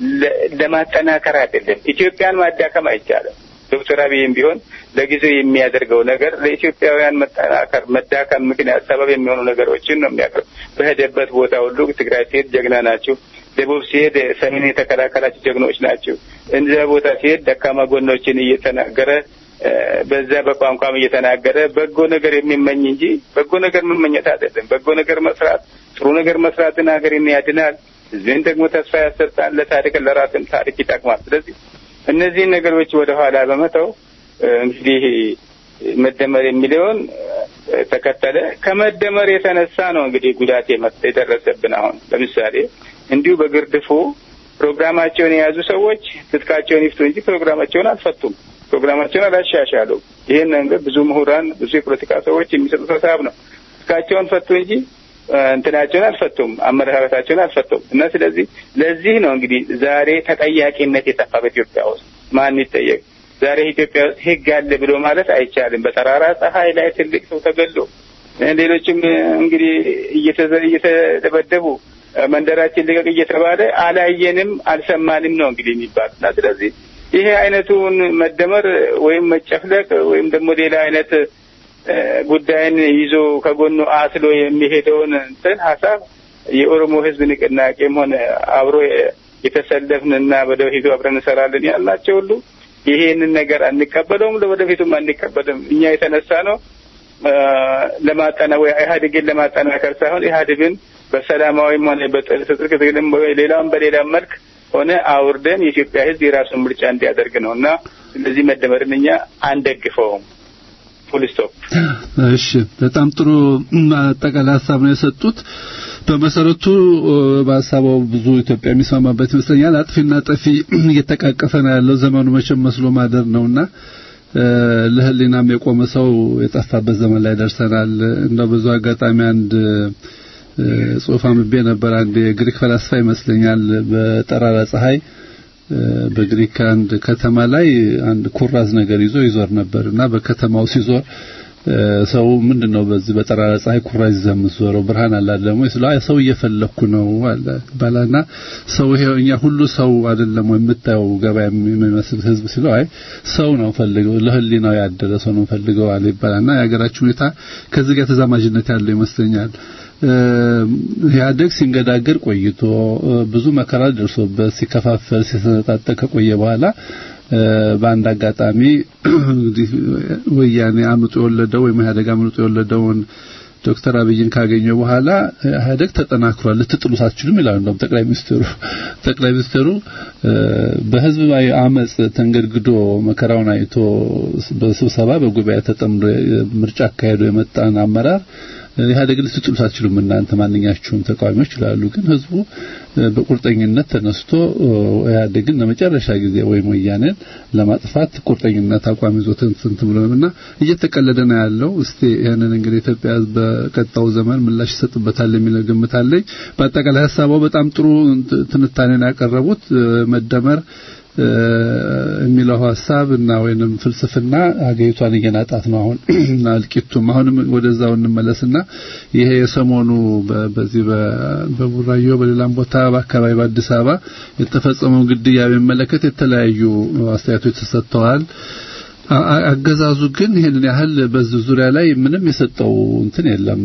ለማጠናከር አይደለም። ኢትዮጵያን ማዳከም አይቻልም። ዶክተር አብይም ቢሆን ለጊዜው የሚያደርገው ነገር ለኢትዮጵያውያን መጠናከር መዳከም ምክንያት ሰበብ የሚሆኑ ነገሮችን ነው የሚያቀርብ። በሄደበት ቦታ ሁሉ ትግራይ ሲሄድ ጀግና ናቸው፣ ደቡብ ሲሄድ ሰሜን የተከላከላቸው ጀግኖች ናቸው። እዚያ ቦታ ሲሄድ ደካማ ጎኖችን እየተናገረ በዛ በቋንቋም እየተናገረ በጎ ነገር የሚመኝ እንጂ በጎ ነገር መመኘት አይደለም። በጎ ነገር መስራት፣ ጥሩ ነገር መስራትን ሀገርን ያድናል፣ ህዝብን ደግሞ ተስፋ ያሰጣል፣ ለታሪክ ለራስን ታሪክ ይጠቅማል። ስለዚህ እነዚህን ነገሮች ወደ ኋላ በመተው እንግዲህ መደመር የሚለውን ተከተለ። ከመደመር የተነሳ ነው እንግዲህ ጉዳት የደረሰብን። አሁን ለምሳሌ እንዲሁ በግርድፉ ፕሮግራማቸውን የያዙ ሰዎች ትጥቃቸውን ይፍቱ እንጂ ፕሮግራማቸውን አልፈቱም። ፕሮግራማቸውን አላሻሻሉም። ይህን ነገር ብዙ ምሁራን፣ ብዙ የፖለቲካ ሰዎች የሚሰጡት ሀሳብ ነው። ትጥቃቸውን ፈቱ እንጂ እንትናቸውን አልፈቱም፣ አመለካከታቸውን አልፈቱም። እና ስለዚህ ለዚህ ነው እንግዲህ ዛሬ ተጠያቂነት የጠፋ በኢትዮጵያ ውስጥ ማን ይጠየቅ? ዛሬ ኢትዮጵያ ውስጥ ህግ አለ ብሎ ማለት አይቻልም። በጠራራ ፀሐይ ላይ ትልቅ ሰው ተገሎ ሌሎችም እንግዲህ እየተደበደቡ መንደራችን ልቀቅ እየተባለ አላየንም አልሰማንም ነው እንግዲህ የሚባል እና ስለዚህ ይሄ አይነቱን መደመር ወይም መጨፍለቅ ወይም ደግሞ ሌላ አይነት ጉዳይን ይዞ ከጎኑ አስሎ የሚሄደውን እንትን ሀሳብ የኦሮሞ ህዝብ ንቅናቄም ሆነ አብሮ የተሰለፍንና ወደፊቱ አብረን እንሰራለን ያልናቸው ሁሉ ይሄንን ነገር አንቀበለውም፣ ለወደፊቱም አንቀበልም። እኛ የተነሳ ነው ለማጠና ወይ ኢህአዴግን ለማጠናከር ሳይሆን ኢህአዴግን በሰላማዊም ሆነ በትጥቅ ትግልም ሌላም በሌላም መልክ ሆነ አውርደን የኢትዮጵያ ህዝብ የራሱን ምርጫ እንዲያደርግ ነው እና ስለዚህ መደመርን እኛ አንደግፈውም። ፉል ስቶፕ። እሺ፣ በጣም ጥሩ አጠቃላይ ሀሳብ ነው የሰጡት። በመሰረቱ በሀሳባው ብዙ ኢትዮጵያ የሚስማማበት ይመስለኛል። አጥፊና ጠፊ እየተቃቀፈ ነው ያለው ዘመኑ መቼም መስሎ ማደር ነውና ለህሊናም የቆመ ሰው የጠፋበት ዘመን ላይ ደርሰናል። እንደው ብዙ አጋጣሚ አንድ ጽሁፍ አንብቤ ነበር። አንድ የግሪክ ፈላስፋ ይመስለኛል በጠራራ ፀሐይ በግሪክ አንድ ከተማ ላይ አንድ ኩራዝ ነገር ይዞ ይዞር ነበር እና በከተማው ሲዞር ሰው ምንድን ነው በዚህ በጠራራ ፀሐይ ኩራዝ ይዘህ የምትዞረው ብርሃን አለ ደግሞ ስለ ሰው እየፈለኩ ነው አለ ባላና ሰው ይሄ እኛ ሁሉ ሰው አይደለም ወይ የምታየው ገበያ የሚመስል ህዝብ ሲለው አይ ሰው ነው ፈልገው ለህሊናው ያደረ ሰው ነው ፈልገው አለ ይባላልና የሀገራችን ሁኔታ ከዚህ ጋር ተዛማጅነት ያለው ይመስለኛል። ኢህአዴግ ሲንገዳገር ቆይቶ ብዙ መከራ ደርሶበት ሲከፋፈል ሲሰነጣጠቅ ከቆየ በኋላ በአንድ አጋጣሚ እንግዲህ ወያኔ አምጦ የወለደው ወይም ኢህአዴግ አምጦ የወለደውን ዶክተር አብይን ካገኘ በኋላ ኢህአዴግ ተጠናክሯል፣ ልትጥሉት አትችሉም ይላሉ። እንደውም ጠቅላይ ሚኒስትሩ ጠቅላይ ሚኒስትሩ በህዝብ አመጽ ተንገድግዶ መከራውን አይቶ በስብሰባ በጉባኤ ተጠምዶ ምርጫ አካሄዶ የመጣን አመራር ኢህአዴግ ልትጥሉት አትችሉም እናንተ ማንኛችሁም ተቃዋሚዎች ይላሉ። ግን ህዝቡ በቁርጠኝነት ተነስቶ ኢህአዴግን ለመጨረሻ ጊዜ ወይም ወያኔን ለማጥፋት ቁርጠኝነት አቋም ይዞ ትንት ብሎና እየተቀለደ ነው ያለው። እስቲ ይሄንን እንግዲህ ኢትዮጵያ ህዝብ በቀጣው ዘመን ምላሽ ይሰጥበታል የሚል ግምት አለኝ። በአጠቃላይ ሀሳባው በጣም ጥሩ ትንታኔን ያቀረቡት መደመር የሚለው ሀሳብ እና ወይንም ፍልስፍና አገሪቷን እየናጣት ነው አሁን እና እልቂቱም አሁንም ወደዛው እንመለስና ይሄ የሰሞኑ በዚህ በቡራዮ በሌላም ቦታ በአካባቢ በአዲስ አበባ የተፈጸመው ግድያ በሚመለከት የተለያዩ አስተያየቶች ተሰጥተዋል። አገዛዙ ግን ይህንን ያህል በዚህ ዙሪያ ላይ ምንም የሰጠው እንትን የለም።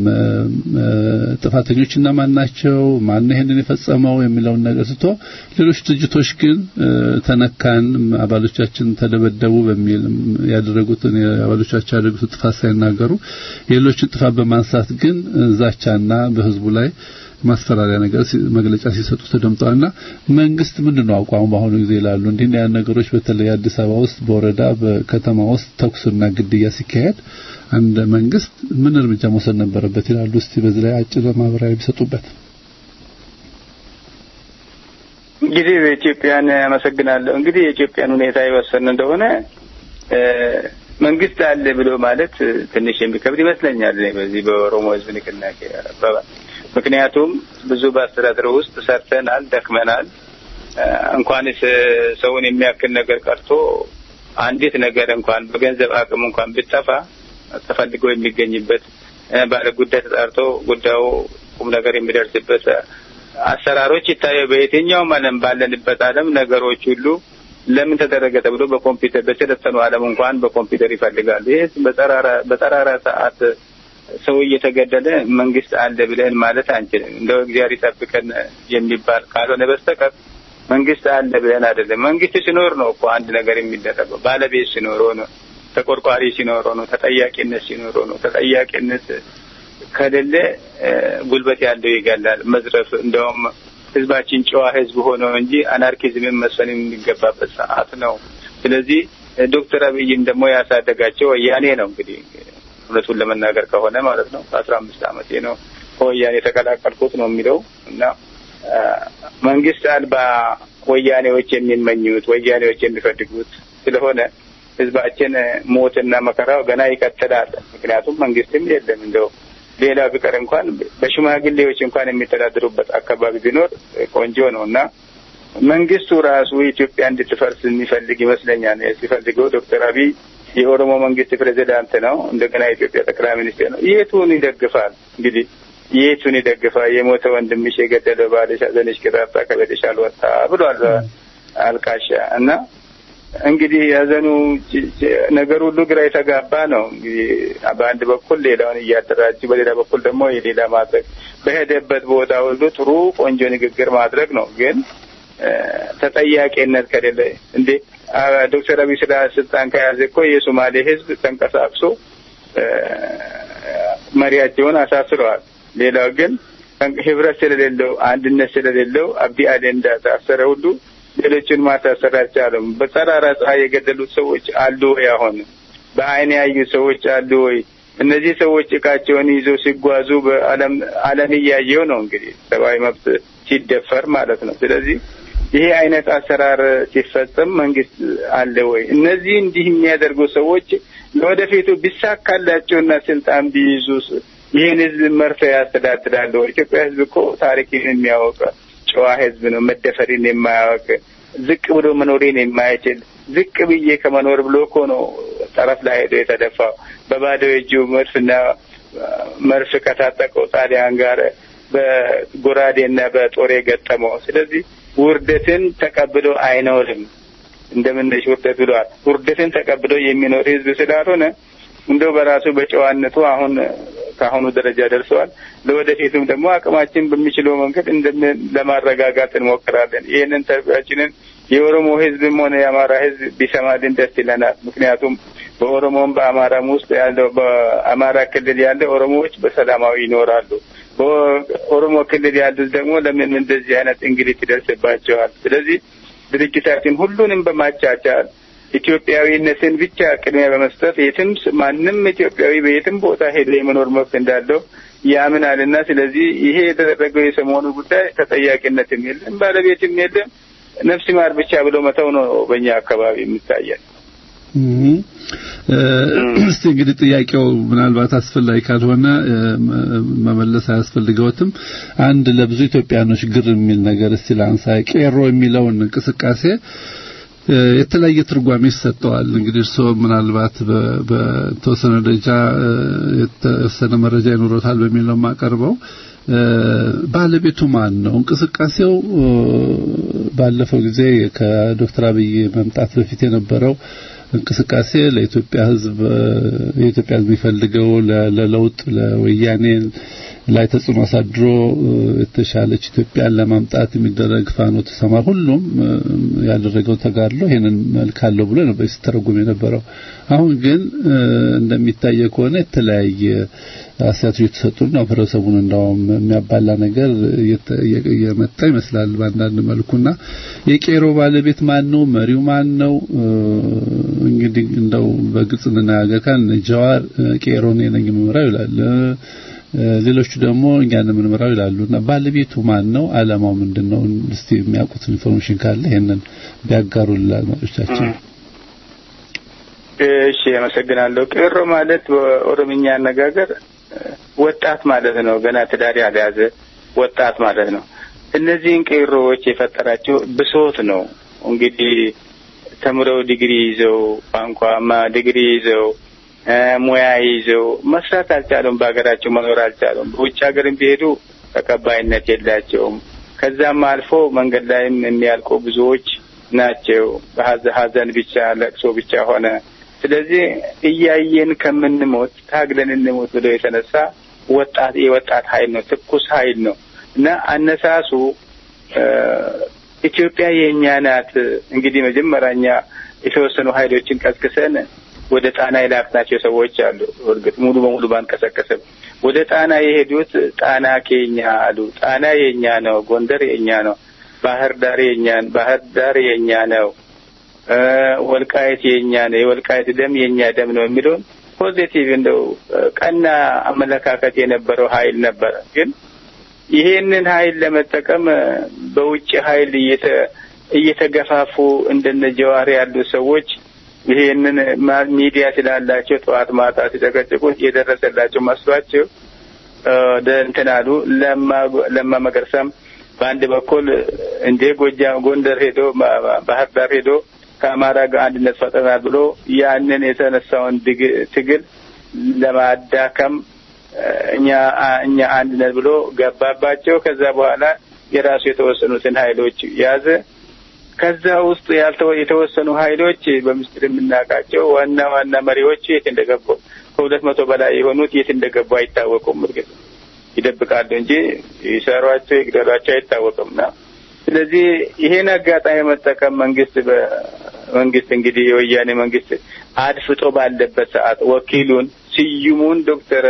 ጥፋተኞች እነማን ናቸው፣ ማን ይህንን የፈጸመው የሚለውን ነገር ስቶ ሌሎች ድርጅቶች ግን ተነካን፣ አባሎቻችን ተደበደቡ በሚል ያደረጉትን አባሎቻቸው ያደረጉት ጥፋት ሳይናገሩ የሌሎችን ጥፋት በማንሳት ግን ዛቻና በህዝቡ ላይ ማስፈራሪያ ነገር መግለጫ ሲሰጡ ተደምጠዋልና መንግስት ምንድነው አቋሙ በአሁኑ ጊዜ ይላሉ። እንዲህ ያን ነገሮች በተለይ አዲስ አበባ ውስጥ በወረዳ በከተማ ውስጥ ተኩስና ግድያ ሲካሄድ አንድ መንግስት ምን እርምጃ መውሰድ ነበረበት ይላሉ። እስቲ በዚህ ላይ አጭር ማብራሪያ ቢሰጡበት። እንግዲህ በኢትዮጵያን አመሰግናለሁ። እንግዲህ የኢትዮጵያን ሁኔታ የወሰን እንደሆነ መንግስት አለ ብሎ ማለት ትንሽ የሚከብድ ይመስለኛል በዚህ በኦሮሞ ህዝብ ንቅናቄ አባባል ምክንያቱም ብዙ በአስተዳደር ውስጥ ሰርተናል፣ ደክመናል። እንኳንስ ሰውን የሚያክል ነገር ቀርቶ አንዲት ነገር እንኳን በገንዘብ አቅም እንኳን ብጠፋ ተፈልጎ የሚገኝበት ባለ ጉዳይ ተጣርቶ ጉዳዩ ቁም ነገር የሚደርስበት አሰራሮች ይታየው። በየትኛውም ዓለም ባለንበት ዓለም ነገሮች ሁሉ ለምን ተደረገ ተብሎ በኮምፒውተር በሰለጠኑ ዓለም እንኳን በኮምፒውተር ይፈልጋሉ። ይህ በጠራራ ሰዓት ሰው እየተገደለ መንግስት አለ ብለን ማለት አንችልም። እንደው እግዚአብሔር ይጠብቀን የሚባል ካልሆነ በስተቀር መንግስት አለ ብለን አይደለም። መንግስት ሲኖር ነው እኮ አንድ ነገር የሚደረገው። ባለቤት ሲኖረው ነው፣ ተቆርቋሪ ሲኖረው ነው፣ ተጠያቂነት ሲኖረው ነው። ተጠያቂነት ከሌለ ጉልበት ያለው ይገላል። መዝረፍ እንደውም ህዝባችን ጨዋ ህዝብ ሆኖ እንጂ አናርኪዝምን መስፈን የሚገባበት ሰዓት ነው። ስለዚህ ዶክተር አብይም ደግሞ ያሳደጋቸው ወያኔ ነው እንግዲህ እውነቱን ለመናገር ከሆነ ማለት ነው። ከአስራ አምስት ዓመቴ ነው ከወያኔ የተቀላቀልኩት ነው የሚለው እና መንግስት አልባ ወያኔዎች የሚመኙት ወያኔዎች የሚፈልጉት ስለሆነ ህዝባችን ሞትና መከራው ገና ይቀጥላል። ምክንያቱም መንግስትም የለም እንደው ሌላ ቢቀር እንኳን በሽማግሌዎች እንኳን የሚተዳደሩበት አካባቢ ቢኖር ቆንጆ ነው እና መንግስቱ ራሱ ኢትዮጵያ እንድትፈርስ የሚፈልግ ይመስለኛል። ሲፈልገው ዶክተር አብይ የኦሮሞ መንግስት ፕሬዚዳንት ነው። እንደገና የኢትዮጵያ ጠቅላይ ሚኒስቴር ነው። የቱን ይደግፋል? እንግዲህ የቱን ይደግፋል? የሞተ ወንድምሽ የገደለ ባልሽ ሐዘንሽ ቅጣጣ ከቤትሽ አልወጣ ብሏል አልቃሻ እና እንግዲህ ያዘኑ ነገር ሁሉ ግራ የተጋባ ነው። እንግዲህ በአንድ በኩል ሌላውን እያደራጁ፣ በሌላ በኩል ደግሞ የሌላ ማድረግ በሄደበት ቦታ ሁሉ ጥሩ ቆንጆ ንግግር ማድረግ ነው። ግን ተጠያቂነት ከሌለ እንዴ ዶክተር አብይ ስለ ስልጣን ከያዘ እኮ የሶማሌ ህዝብ ተንቀሳቅሶ መሪያቸውን አሳስረዋል። ሌላው ግን ህብረት ስለሌለው አንድነት ስለሌለው አብዲ አሊ እንዳሳሰረ ሁሉ ሌሎችን ማሳሰር አልቻለም። በጠራራ ፀሐይ የገደሉት ሰዎች አሉ ወይ? አሁን በአይን ያዩ ሰዎች አሉ ወይ? እነዚህ ሰዎች እቃቸውን ይዘው ሲጓዙ በዓለም ዓለም እያየው ነው እንግዲህ ሰብአዊ መብት ሲደፈር ማለት ነው። ስለዚህ ይሄ አይነት አሰራር ሲፈጸም መንግስት አለ ወይ? እነዚህ እንዲህ የሚያደርጉ ሰዎች ለወደፊቱ ቢሳካላቸውና ስልጣን ቢይዙ ይህን ህዝብ መርተው ያስተዳድራሉ? ኢትዮጵያ ህዝብ እኮ ታሪክን የሚያወቅ ጨዋ ህዝብ ነው። መደፈሪን የማያውቅ ዝቅ ብሎ መኖሬን የማይችል ዝቅ ብዬ ከመኖር ብሎ እኮ ነው ጠረፍ ላይ ሄዶ የተደፋው በባዶ እጁ መድፍና መርፍ ከታጠቀው ጣሊያን ጋር በጎራዴና በጦር የገጠመው። ስለዚህ ውርደትን ተቀብሎ አይኖርም። እንደምነሽ ውርደት ብለዋል። ውርደትን ተቀብሎ የሚኖር ህዝብ ስላልሆነ እንደው በራሱ በጨዋነቱ አሁን ከአሁኑ ደረጃ ደርሰዋል። ለወደፊቱም ደግሞ አቅማችን በሚችለው መንገድ እንደምን ለማረጋጋት እንሞክራለን። ይህንን ተርቢያችንን የኦሮሞ ህዝብም ሆነ የአማራ ህዝብ ቢሰማልን ደስ ይለናል። ምክንያቱም በኦሮሞም በአማራም ውስጥ ያለው በአማራ ክልል ያለ ኦሮሞዎች በሰላማዊ ይኖራሉ። በኦሮሞ ክልል ያሉት ደግሞ ለምን እንደዚህ አይነት እንግሊት ይደርስባቸዋል? ስለዚህ ድርጅታችን ሁሉንም በማቻቻል ኢትዮጵያዊነትን ብቻ ቅድሚያ በመስጠት የትም ማንም ኢትዮጵያዊ በየትም ቦታ ሄዶ የመኖር መብት እንዳለው ያምናልና ስለዚህ ይሄ የተደረገው የሰሞኑ ጉዳይ ተጠያቂነትም የለም፣ ባለቤትም የለም። ነፍስ ማር ብቻ ብሎ መተው ነው በእኛ አካባቢ የሚታየን። እስቲ እንግዲህ ጥያቄው ምናልባት አስፈላጊ ካልሆነ መመለስ አያስፈልገውትም። አንድ ለብዙ ኢትዮጵያኖች ግር የሚል ነገር እስቲ ላንሳ። ቄሮ የሚለውን እንቅስቃሴ የተለያየ ትርጓሜ ይሰጠዋል። እንግዲህ እርስዎ ምናልባት በተወሰነ ደረጃ የተወሰነ መረጃ ይኖሮታል በሚል ነው የማቀርበው። ባለቤቱ ማን ነው? እንቅስቃሴው ባለፈው ጊዜ ከዶክተር አብይ መምጣት በፊት የነበረው እንቅስቃሴ ለኢትዮጵያ ሕዝብ የኢትዮጵያ ሕዝብ የሚፈልገው ለለውጥ ለወያኔ ላይ ተጽዕኖ አሳድሮ የተሻለች ኢትዮጵያን ለማምጣት የሚደረግ ፋኖ ተሰማ ሁሉም ያደረገው ተጋድሎ ይሄንን መልክ አለው ብሎ ነበር ሲተረጉም የነበረው። አሁን ግን እንደሚታየ ከሆነ የተለያየ አስተያየቶች የተሰጡ ነው። ህብረተሰቡን እንዳውም የሚያባላ ነገር እየመጣ ይመስላል በአንዳንድ መልኩና የቄሮ ባለቤት ማን ነው? መሪው ማን ነው? እንግዲህ እንደው በግልጽ እንነጋገር ካልን ጀዋር ቄሮ እኔ ነኝ የምመራው ይላል። ሌሎቹ ደግሞ እኛን የምንመራው ይላሉና ባለቤቱ ማን ነው? አላማው ምንድነው? እስቲ የሚያውቁት ኢንፎርሜሽን ካለ ይሄንን ቢያጋሩልን አድማጮቻችን። እሺ፣ አመሰግናለሁ። ቄሮ ማለት በኦሮምኛ አነጋገር ወጣት ማለት ነው። ገና ትዳር ያልያዘ ወጣት ማለት ነው። እነዚህን ቄሮዎች የፈጠራቸው ብሶት ነው። እንግዲህ ተምረው ዲግሪ ይዘው ቋንቋማ ዲግሪ ይዘው ሙያ ይዘው መስራት አልቻሉም። በሀገራቸው መኖር አልቻሉም። በውጭ ሀገርም ቢሄዱ ተቀባይነት የላቸውም። ከዛም አልፎ መንገድ ላይም የሚያልቁ ብዙዎች ናቸው። በሀዘን ብቻ ለቅሶ ብቻ ሆነ። ስለዚህ እያየን ከምንሞት ታግለን እንሞት ብሎ የተነሳ ወጣት የወጣት ኃይል ነው፣ ትኩስ ኃይል ነው እና አነሳሱ ኢትዮጵያ የእኛ ናት። እንግዲህ መጀመሪያኛ የተወሰኑ ኃይሎችን ቀስቅሰን ወደ ጣና የላክናቸው ሰዎች አሉ። እርግጥ ሙሉ በሙሉ ባንቀሰቀስም ወደ ጣና የሄዱት ጣና ከኛ አሉ። ጣና የኛ ነው፣ ጎንደር የኛ ነው፣ ባህር ዳር የኛ ባህር ዳር የኛ ነው፣ ወልቃየት የኛ ነው፣ የወልቃየት ደም የኛ ደም ነው የሚለውን ፖዚቲቭ እንደው ቀና አመለካከት የነበረው ኃይል ነበረ። ግን ይሄንን ኃይል ለመጠቀም በውጭ ኃይል እየተገፋፉ እንደነ ጀዋር ያሉ ሰዎች ይሄንን ሚዲያ ስላላቸው ጠዋት ማታ ሲጨቀጭቁት የደረሰላቸው መስሏቸው እንትን አሉ። ለማ መገርሳም በአንድ በኩል እንደ ጎጃም ጎንደር ሄዶ ባህር ዳር ሄዶ ከአማራ ጋር አንድነት ፈጥረናል ብሎ ያንን የተነሳውን ትግል ለማዳከም እኛ እኛ አንድነት ብሎ ገባባቸው። ከዛ በኋላ የራሱ የተወሰኑትን ኃይሎች ያዘ። ከዛ ውስጥ ያልተወ የተወሰኑ ኃይሎች በምስጢር የምናውቃቸው ዋና ዋና መሪዎች የት እንደገቡ ከሁለት መቶ በላይ የሆኑት የት እንደገቡ አይታወቁም። እርግጥ ይደብቃሉ እንጂ ይሰሯቸው ይግደሏቸው አይታወቅምና ስለዚህ ይሄን አጋጣሚ መጠቀም መንግስት በመንግስት እንግዲህ የወያኔ መንግስት አድፍጦ ባለበት ሰዓት ወኪሉን ስዩሙን ዶክተር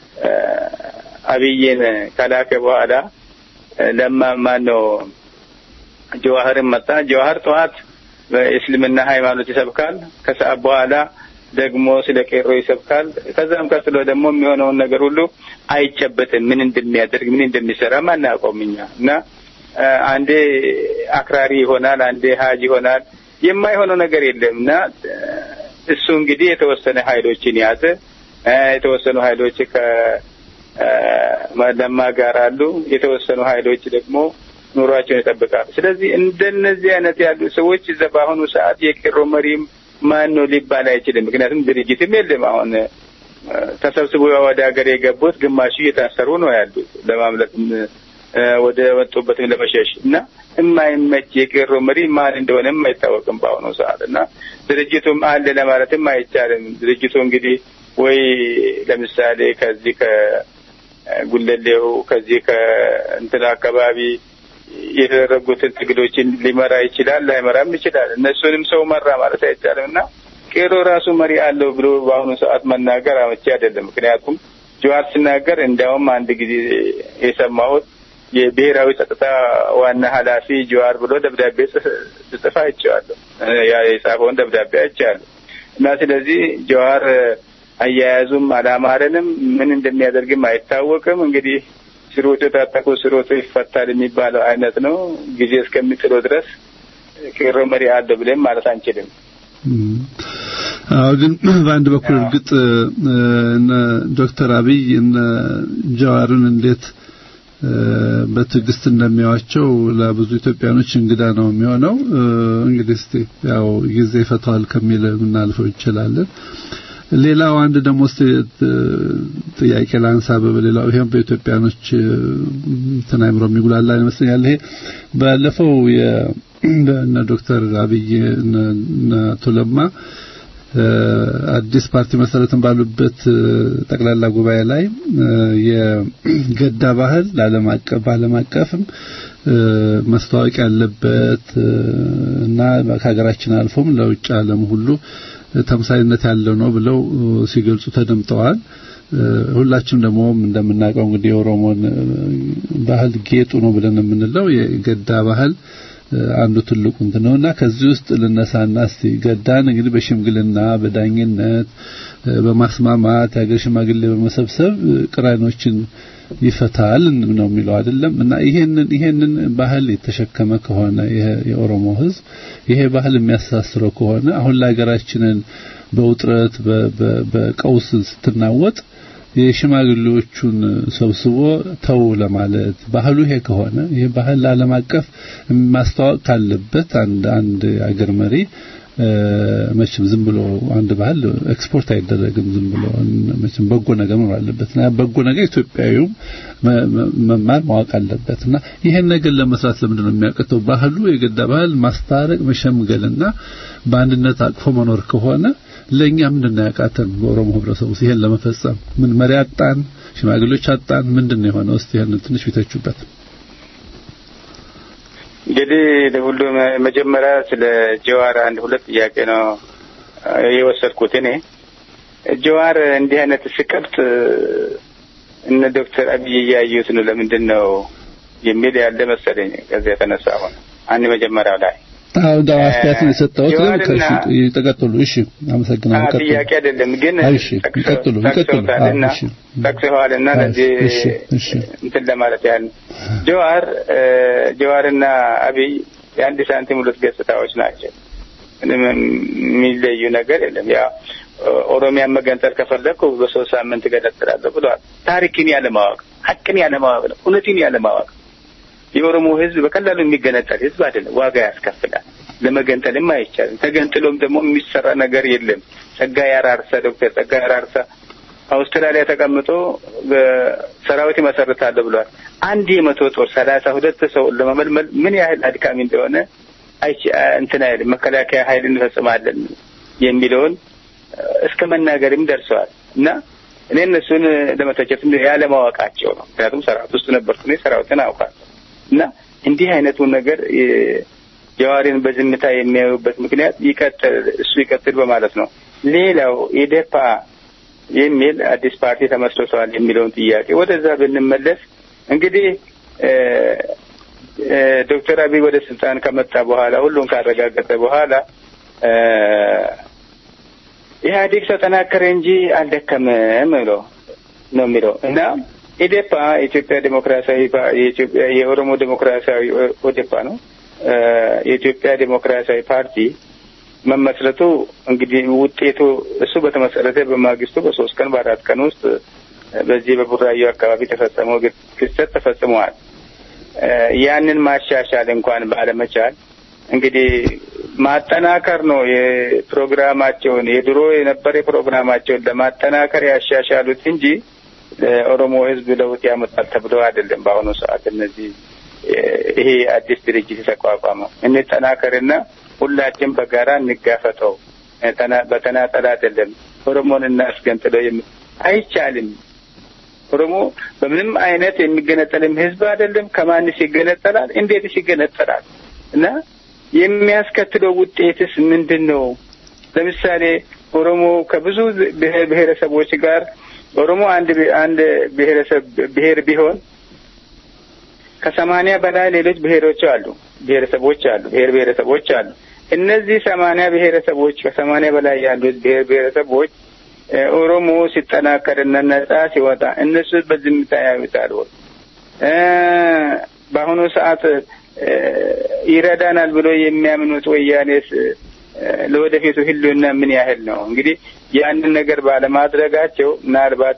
አብይን ከላከ በኋላ ለማ ማን ነው ጀዋህርን መጣ። ጀዋህር ጠዋት በእስልምና ሃይማኖት ይሰብካል። ከሰዓት በኋላ ደግሞ ስለ ቄሮ ይሰብካል። ከዛም ቀጥሎ ደግሞ የሚሆነውን ነገር ሁሉ አይጨበጥም። ምን እንደሚያደርግ ምን እንደሚሰራም አናውቀውም እኛ እና አንዴ አክራሪ ይሆናል፣ አንዴ ሀጅ ይሆናል። የማይሆነው ነገር የለም እና እሱ እንግዲህ የተወሰነ ሀይሎችን ያዘ። የተወሰኑ ሀይሎች ከለማ ጋር አሉ። የተወሰኑ ሀይሎች ደግሞ ኑሯቸውን ይጠብቃሉ። ስለዚህ እንደነዚህ አይነት ያሉ ሰዎች እዛ በአሁኑ ሰዓት የቄሮ መሪም ማን ነው ሊባል አይችልም። ምክንያቱም ድርጅትም የለም። አሁን ተሰብስበው ወደ ሀገር የገቡት ግማሹ እየታሰሩ ነው ያሉት ለማምለጥም ወደ ወጡበትም ለመሸሽ እና የማይመች የቄሮ መሪ ማን እንደሆነም አይታወቅም በአሁኑ ሰዓት እና ድርጅቱም አለ ለማለትም አይቻልም። ድርጅቱ እንግዲህ ወይ ለምሳሌ ከዚህ ከጉለሌው ከዚህ ከእንትን አካባቢ የተደረጉትን ትግሎችን ሊመራ ይችላል፣ ላይመራም ይችላል። እነሱንም ሰው መራ ማለት አይቻልም እና ቄሮ ራሱ መሪ አለው ብሎ በአሁኑ ሰዓት መናገር አመቺ አይደለም። ምክንያቱም ጀዋር ሲናገር እንዲያውም አንድ ጊዜ የሰማሁት የብሔራዊ ጸጥታ ዋና ኃላፊ ጀዋር ብሎ ደብዳቤ ጽጽፍ አይቼዋለሁ። ያ የጻፈውን ደብዳቤ አይቼዋለሁ እና ስለዚህ ጀዋር አያያዙም አላማረንም፣ ምን እንደሚያደርግም አይታወቅም። እንግዲህ ስሮቶ የታጠቁ ስሮቶ ይፈታል የሚባለው አይነት ነው። ጊዜ እስከሚጥለው ድረስ ቄሮ መሪ አለው ብለን ማለት አንችልም። አዎ ግን በአንድ በኩል እርግጥ እነ ዶክተር አብይ እነ ጀዋርን እንዴት በትዕግስት እንደሚያዋቸው ለብዙ ኢትዮጵያኖች እንግዳ ነው የሚሆነው። እንግዲህ እስቲ ያው ጊዜ ይፈታዋል ከሚል የምናልፈው እንችላለን። ሌላው አንድ ደግሞ ጥያቄ ላንሳ። በሌላው ይሄም በኢትዮጵያኖች እንትን አይምሮ የሚጉላላ ይመስለኛል። ይሄ ባለፈው የእነ ዶክተር አብይ እነ አቶ ለማ አዲስ ፓርቲ መሰረትን ባሉበት ጠቅላላ ጉባኤ ላይ የገዳ ባህል ለዓለም አቀፍ በዓለም አቀፍም ማስታወቅ ያለበት እና ከሀገራችን አልፎም ለውጭ ዓለም ሁሉ ተምሳሌነት ያለው ነው ብለው ሲገልጹ ተደምጠዋል። ሁላችንም ደግሞ እንደምናውቀው እንግዲህ የኦሮሞን ባህል ጌጡ ነው ብለን የምንለው የገዳ ባህል አንዱ ትልቁ እንትን ነውና ከዚህ ውስጥ ልነሳና እስቲ ገዳን እንግዲህ በሽምግልና በዳኝነት በማስማማት የሀገር ሽማግሌ በመሰብሰብ ቅራኔዎችን ይፈታል ነው የሚለው አይደለም እና ይሄንን ይሄንን ባህል የተሸከመ ከሆነ የኦሮሞ ሕዝብ ይሄ ባህል የሚያስተሳስረው ከሆነ አሁን ለሀገራችንን በውጥረት በቀውስ ስትናወጥ የሽማግሌዎቹን ሰብስቦ ተው ለማለት ባህሉ ይሄ ከሆነ ይሄ ባህል ለዓለም አቀፍ ማስተዋወቅ ካለበት አንድ አንድ አገር መሪ መቼም ዝም ብሎ አንድ ባህል ኤክስፖርት አይደረግም። ዝም ብሎ መቼም በጎ ነገር መኖር አለበት እና በጎ ነገር ኢትዮጵያዊው መማር ማወቅ አለበት እና ይሄን ነገር ለመስራት ለምንድን ነው የሚያቅተው? ባህሉ የገዳ ባህል ማስታረቅ መሸምገልና በአንድነት አቅፎ መኖር ከሆነ ለኛ ምንድን ነው ያቃተን? በኦሮሞ ህብረተሰብ ውስጥ ይሄን ለመፈጸም ምን መሪ አጣን? ሽማግሌዎች አጣን? ምንድን ነው የሆነው? እስቲ ይሄን ትንሽ ቢተቹበት። እንግዲህ ሁሉ መጀመሪያ ስለ ጀዋር አንድ ሁለት ጥያቄ ነው የወሰድኩት እኔ። ጀዋር እንዲህ አይነት ስቀብጥ እነ ዶክተር አብይ እያዩት ነው ለምንድን ነው የሚል ያለ መሰለኝ። ከዚያ የተነሳ ሆነ አንድ መጀመሪያው ላይ አዎ ዳው አስተያየት ነው የሰጠሁት። ተቀጥሉ። እሺ፣ አመሰግናለሁ። ቀጥሉ። ጥያቄ አይደለም ግን እሺ፣ ይቀጥሉ፣ ይቀጥሉ። ጠቅሰዋልና ጠቅሰዋልና ለዚህ እንትን ለማለት ያህል ጀዋር ጀዋርና አብይ የአንድ ሳንቲም ሁለት ገጽታዎች ናቸው። ምንም የሚለዩ ነገር የለም። ያ ኦሮሚያን መገንጠል ከፈለግኩ በሶስት ሳምንት እገነጥላለሁ ብለዋል። ታሪክን ያለማወቅ፣ ሀቅን ያለማወቅ ነው፣ እውነትን ያለማወቅ የኦሮሞ ሕዝብ በቀላሉ የሚገነጠል ሕዝብ አይደለም። ዋጋ ያስከፍላል። ለመገንጠልም አይቻልም። ተገንጥሎም ደግሞ የሚሰራ ነገር የለም። ጸጋዬ አራርሳ ዶክተር ጸጋዬ አራርሳ አውስትራሊያ ተቀምጦ ሰራዊት ይመሰርታለሁ ብለዋል። አንድ የመቶ ጦር ሰላሳ ሁለት ሰው ለመመልመል ምን ያህል አድካሚ እንደሆነ እንትን አይልም። መከላከያ ኃይል እንፈጽማለን የሚለውን እስከ መናገርም ደርሰዋል እና እኔ እነሱን ለመተቸት ያለማወቃቸው ነው። ምክንያቱም ሰራዊት ውስጥ ነበርኩ እኔ ሰራዊትን አውቃለሁ። እና እንዲህ አይነቱን ነገር ጀዋሪን በዝምታ የሚያዩበት ምክንያት ይቀጥል እሱ ይቀጥል በማለት ነው። ሌላው ኢዴፓ የሚል አዲስ ፓርቲ ተመስርተዋል የሚለውን ጥያቄ ወደዛ ብንመለስ እንግዲህ ዶክተር አብይ ወደ ስልጣን ከመጣ በኋላ ሁሉን ካረጋገጠ በኋላ ኢህአዴግ ተጠናከረ እንጂ አልደከመም ብሎ ነው የሚለው እና ኢዴፓ የኢትዮጵያ ዴሞክራሲያዊ የኢትዮጵያ የኦሮሞ ዴሞክራሲያዊ ኦዴፓ ነው። የኢትዮጵያ ዴሞክራሲያዊ ፓርቲ መመስረቱ እንግዲህ ውጤቱ እሱ በተመሰረተ በማግስቱ በሶስት ቀን በአራት ቀን ውስጥ በዚህ በቡራዩ አካባቢ ተፈጸመው ክስተት ተፈጽመዋል። ያንን ማሻሻል እንኳን ባለመቻል እንግዲህ ማጠናከር ነው የፕሮግራማቸውን የድሮ የነበረ ፕሮግራማቸውን ለማጠናከር ያሻሻሉት እንጂ ኦሮሞ ህዝብ ለውጥ ያመጣል ተብሎ አይደለም። በአሁኑ ሰዓት እነዚህ ይሄ አዲስ ድርጅት የተቋቋመው እንጠናከርና ሁላችን በጋራ እንጋፈጠው፣ በተናጠል አይደለም። ኦሮሞን እናስገንጥለው አይቻልም። ኦሮሞ በምንም አይነት የሚገነጠልም ህዝብ አይደለም። ከማንስ ይገነጠላል? እንዴትስ ይገነጠላል? እና የሚያስከትለው ውጤትስ ምንድን ነው? ለምሳሌ ኦሮሞ ከብዙ ብሔረሰቦች ጋር ኦሮሞ አንድ አንድ ብሔረሰብ ብሔር ቢሆን ከሰማንያ በላይ ሌሎች ብሔሮች አሉ፣ ብሔረሰቦች አሉ፣ ብሔር ብሔረሰቦች አሉ። እነዚህ ሰማንያ ብሔረሰቦች ከሰማንያ በላይ ያሉት ብሔር ብሔረሰቦች ኦሮሞ ሲጠናከርና ነጻ ሲወጣ እነሱ በዝምታ ያዩታል። በአሁኑ ሰዓት ይረዳናል ብሎ የሚያምኑት ወያኔስ ለወደፊቱ ህልውና ምን ያህል ነው? እንግዲህ ያንን ነገር ባለማድረጋቸው ምናልባት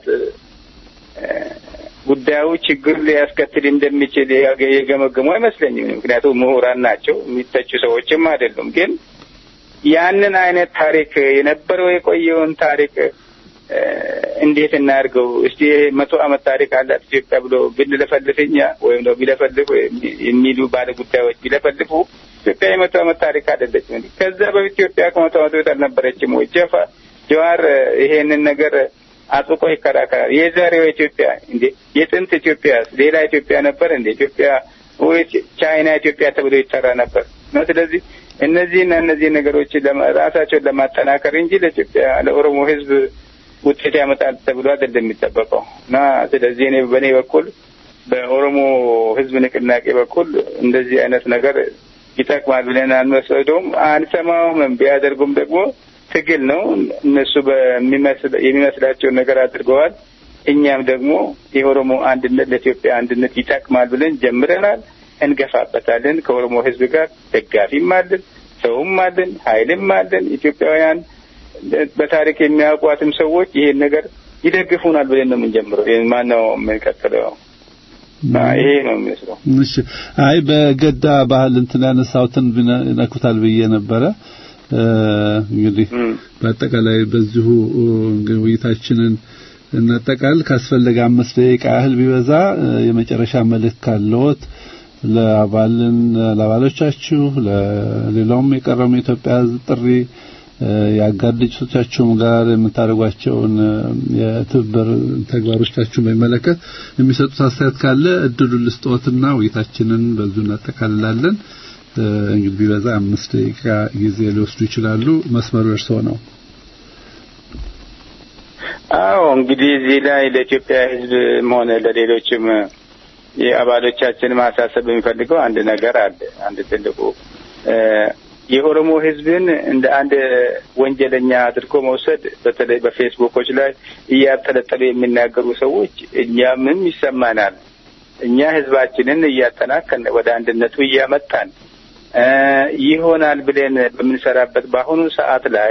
ጉዳዩ ችግር ሊያስከትል እንደሚችል የገመገሙ አይመስለኝም። ምክንያቱም ምሁራን ናቸው፣ የሚተቹ ሰዎችም አይደሉም። ግን ያንን አይነት ታሪክ የነበረው የቆየውን ታሪክ እንዴት እናድርገው እስቲ መቶ ዓመት ታሪክ አላት ኢትዮጵያ ብሎ ብንለፈልፍ እኛ ወይም ደግሞ ቢለፈልፍ የሚሉ ባለ ጉዳዮች ቢለፈልፉ ኢትዮጵያ የመቶ ዓመት ታሪክ አይደለችም። ከዛ በፊት ኢትዮጵያ ከመቶ ዓመት በፊት አልነበረችም ወይ? ጀፋ ጀዋር ይሄንን ነገር አጥብቆ ይከራከራል። የዛሬው ኢትዮጵያ እንዴ የጥንት ኢትዮጵያ ሌላ ኢትዮጵያ ነበር እንዴ? ኢትዮጵያ ወይ ቻይና ኢትዮጵያ ተብሎ ይጠራ ነበር ነው። ስለዚህ እነዚህና እነዚህ ነገሮች ራሳቸውን ለማጠናከር እንጂ ለኢትዮጵያ ለኦሮሞ ሕዝብ ውጤት ያመጣል ተብሎ አይደለም የሚጠበቀው እና ስለዚህ እኔ በእኔ በኩል በኦሮሞ ሕዝብ ንቅናቄ በኩል እንደዚህ አይነት ነገር ይጠቅማል ብለን አንወስደውም፣ አንሰማውም። ቢያደርጉም ደግሞ ትግል ነው። እነሱ የሚመስላቸውን ነገር አድርገዋል። እኛም ደግሞ የኦሮሞ አንድነት ለኢትዮጵያ አንድነት ይጠቅማል ብለን ጀምረናል። እንገፋበታለን። ከኦሮሞ ህዝብ ጋር ደጋፊም አለን፣ ሰውም አለን፣ ኃይልም አለን። ኢትዮጵያውያን በታሪክ የሚያውቋትም ሰዎች ይሄን ነገር ይደግፉናል ብለን ነው የምንጀምረው። ማነው የምንቀጥለው? ይሄ ነው የሚመስለው። እሺ፣ አይ በገዳ ባህል እንትን ያነሳሁትን ይነኩታል ብዬ ነበረ። እንግዲህ በአጠቃላይ በዚሁ ውይይታችንን እናጠቃል። ካስፈለገ አምስት ደቂቃ ያህል ቢበዛ የመጨረሻ መልእክት ካለዎት ለአባልን ለአባሎቻችሁ ለሌላውም የቀረሙ የኢትዮጵያ ሕዝብ ጥሪ የአጋር ድርጅቶቻችሁም ጋር የምታደርጓቸውን የትብብር ተግባሮቻችሁን በሚመለከት የሚሰጡት አስተያየት ካለ እድሉን ልስጥዎትና ውይይታችንን በዚሁ እናጠቃልላለን። እንግዲህ ቢበዛ አምስት ደቂቃ ጊዜ ሊወስዱ ይችላሉ። መስመሩ እርስዎ ነው። አዎ እንግዲህ እዚህ ላይ ለኢትዮጵያ ሕዝብም ሆነ ለሌሎችም የአባሎቻችን ማሳሰብ የሚፈልገው አንድ ነገር አለ። አንድ ትልቁ የኦሮሞ ሕዝብን እንደ አንድ ወንጀለኛ አድርጎ መውሰድ በተለይ በፌስቡኮች ላይ እያጠለጠሉ የሚናገሩ ሰዎች እኛምም ይሰማናል። እኛ ሕዝባችንን እያጠናከን ወደ አንድነቱ እያመጣን ይሆናል ብለን በምንሰራበት በአሁኑ ሰዓት ላይ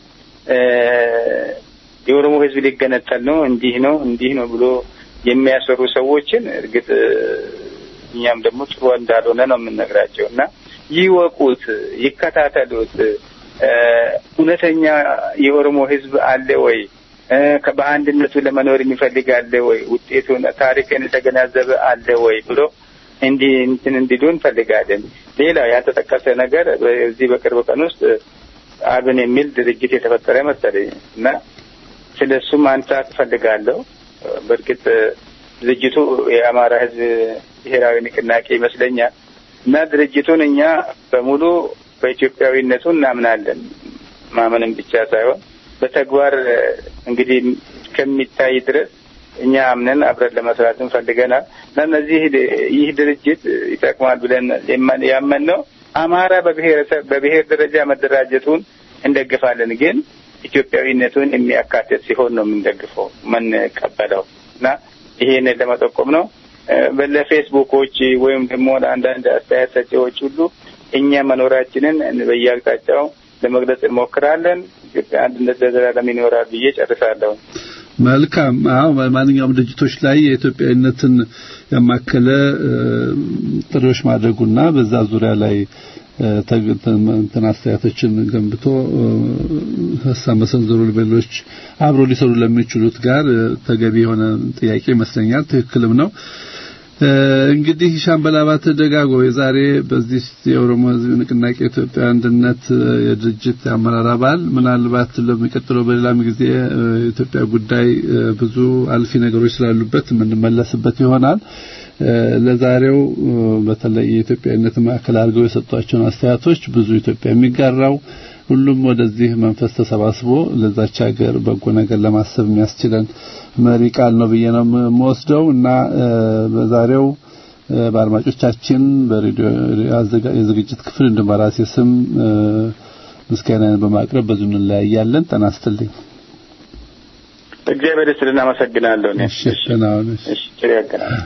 የኦሮሞ ህዝብ ሊገነጠል ነው፣ እንዲህ ነው፣ እንዲህ ነው ብሎ የሚያሰሩ ሰዎችን እርግጥ እኛም ደግሞ ጥሩ እንዳልሆነ ነው የምንነግራቸው እና ይወቁት፣ ይከታተሉት። እውነተኛ የኦሮሞ ህዝብ አለ ወይ? በአንድነቱ ለመኖር የሚፈልግ አለ ወይ? ውጤቱን ታሪክን የተገናዘበ አለ ወይ ብሎ እንዲህ እንትን እንዲሉ እንፈልጋለን። ሌላው ያልተጠቀሰ ነገር በዚህ በቅርብ ቀን ውስጥ አብን የሚል ድርጅት የተፈጠረ መሰለኝ እና ስለ እሱ ማንሳት እፈልጋለሁ። በእርግጥ ድርጅቱ የአማራ ህዝብ ብሔራዊ ንቅናቄ ይመስለኛል እና ድርጅቱን እኛ በሙሉ በኢትዮጵያዊነቱ እናምናለን። ማመንም ብቻ ሳይሆን በተግባር እንግዲህ እስከሚታይ ድረስ እኛ አምነን አብረን ለመስራት እንፈልገናል እና እነዚህ ይህ ድርጅት ይጠቅማል ብለን ያመንነው አማራ በብሔረሰብ በብሔር ደረጃ መደራጀቱን እንደግፋለን፣ ግን ኢትዮጵያዊነቱን የሚያካትት ሲሆን ነው የምንደግፈው የምንቀበለው እና ይሄን ለመጠቆም ነው። ለፌስቡኮች ወይም ደግሞ ለአንዳንድ አስተያየት ሰጪዎች ሁሉ እኛ መኖራችንን በየአቅጣጫው ለመግለጽ እንሞክራለን። ኢትዮጵያ አንድነት ለዘላለም ይኖራል ብዬ ጨርሳለሁ። መልካም። አዎ ማንኛውም ድርጅቶች ላይ የኢትዮጵያዊነትን ያማከለ ጥሪዎች ማድረጉና በዛ ዙሪያ ላይ እንትን አስተያየቶችን ገንብቶ ሀሳብ መሰንዘሩ ሌሎች አብሮ ሊሰሩ ለሚችሉት ጋር ተገቢ የሆነ ጥያቄ ይመስለኛል። ትክክልም ነው። እንግዲህ ሻምበል አባተ ደጋጎ የዛሬ በዚህ የኦሮሞ ሕዝብ ንቅናቄ ኢትዮጵያ አንድነት የድርጅት አመራር አባል ምናልባት ለሚቀጥለው በሌላም ጊዜ የኢትዮጵያ ጉዳይ ብዙ አልፊ ነገሮች ስላሉበት የምንመለስበት ይሆናል። ለዛሬው በተለይ የኢትዮጵያዊነት ማዕከል አድርገው የሰጧቸውን አስተያየቶች ብዙ ኢትዮጵያ የሚጋራው ሁሉም ወደዚህ መንፈስ ተሰባስቦ ለዛች ሀገር በጎ ነገር ለማሰብ የሚያስችለን መሪ ቃል ነው ብዬ ነው የምወስደው እና በዛሬው በአድማጮቻችን በሬዲዮ የዝግጅት ክፍል እንዲሁም በራሴ ስም ምስጋናን በማቅረብ በዙ እንለያያለን። ጤና ይስጥልኝ። እግዚአብሔር ይስጥልን። እናመሰግናለሁ። እሺ፣ ደህና ሁኑ። እሺ፣ ጭር ያገናል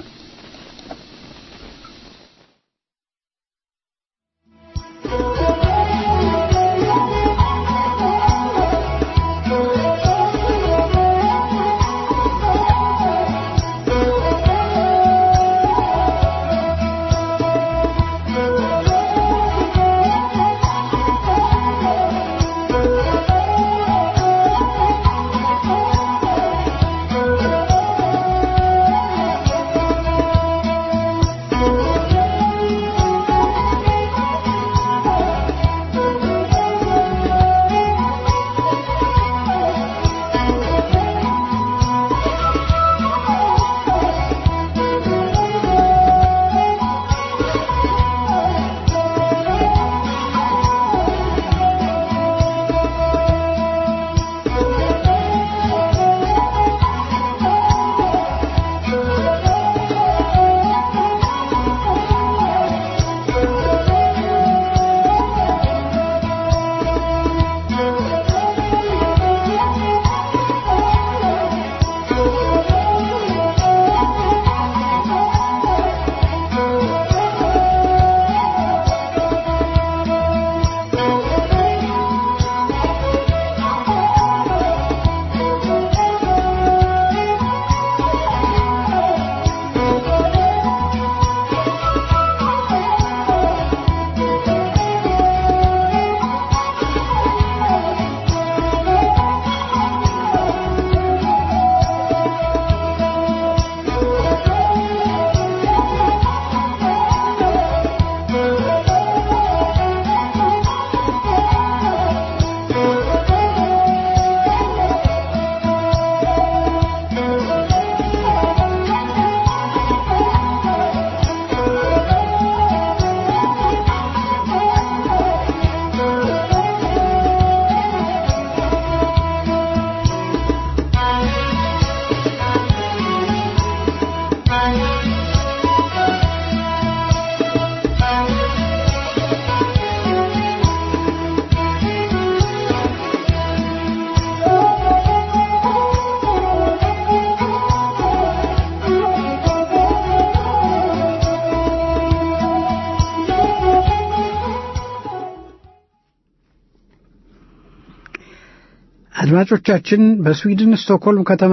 አድማጮቻችን በስዊድን ስቶክሆልም ከተማ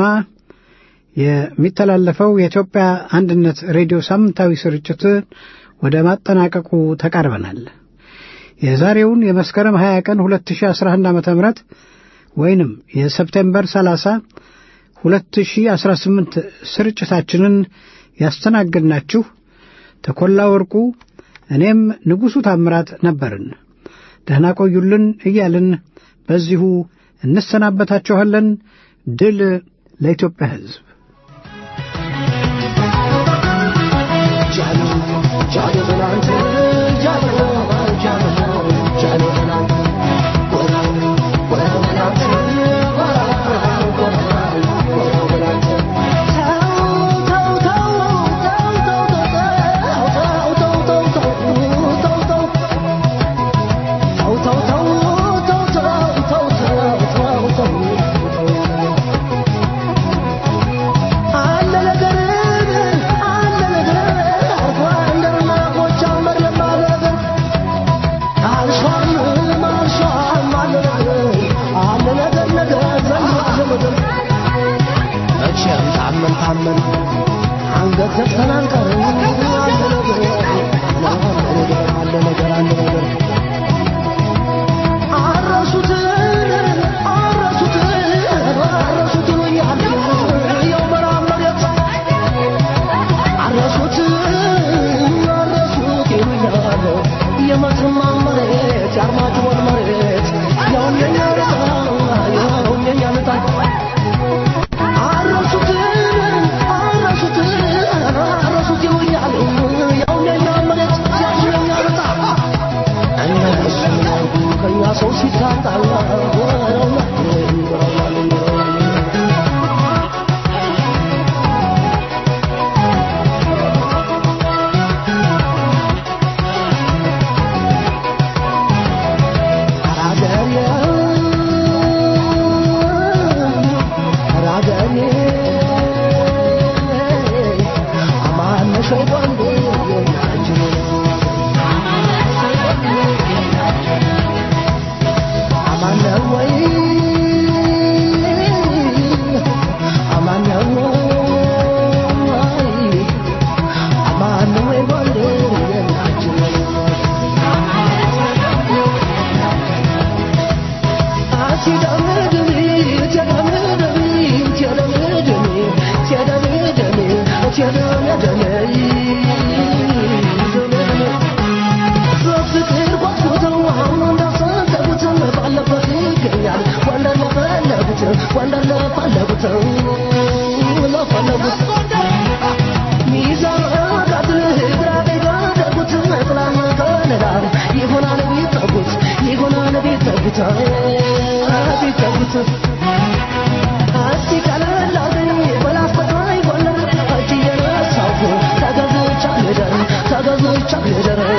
የሚተላለፈው የኢትዮጵያ አንድነት ሬዲዮ ሳምንታዊ ስርጭት ወደ ማጠናቀቁ ተቃርበናል። የዛሬውን የመስከረም 20 ቀን 2011 ዓ ም ወይንም የሰፕቴምበር 30 2018 ስርጭታችንን ያስተናግድናችሁ ተኮላ ወርቁ፣ እኔም ንጉሡ ታምራት ነበርን። ደህና ቆዩልን እያልን በዚሁ እንሰናበታችኋለን። ድል ለኢትዮጵያ ሕዝብ። አንገት ዘግተን አንቀርም። አለ ነገር አለ ነገር አለ ነገር Thank you.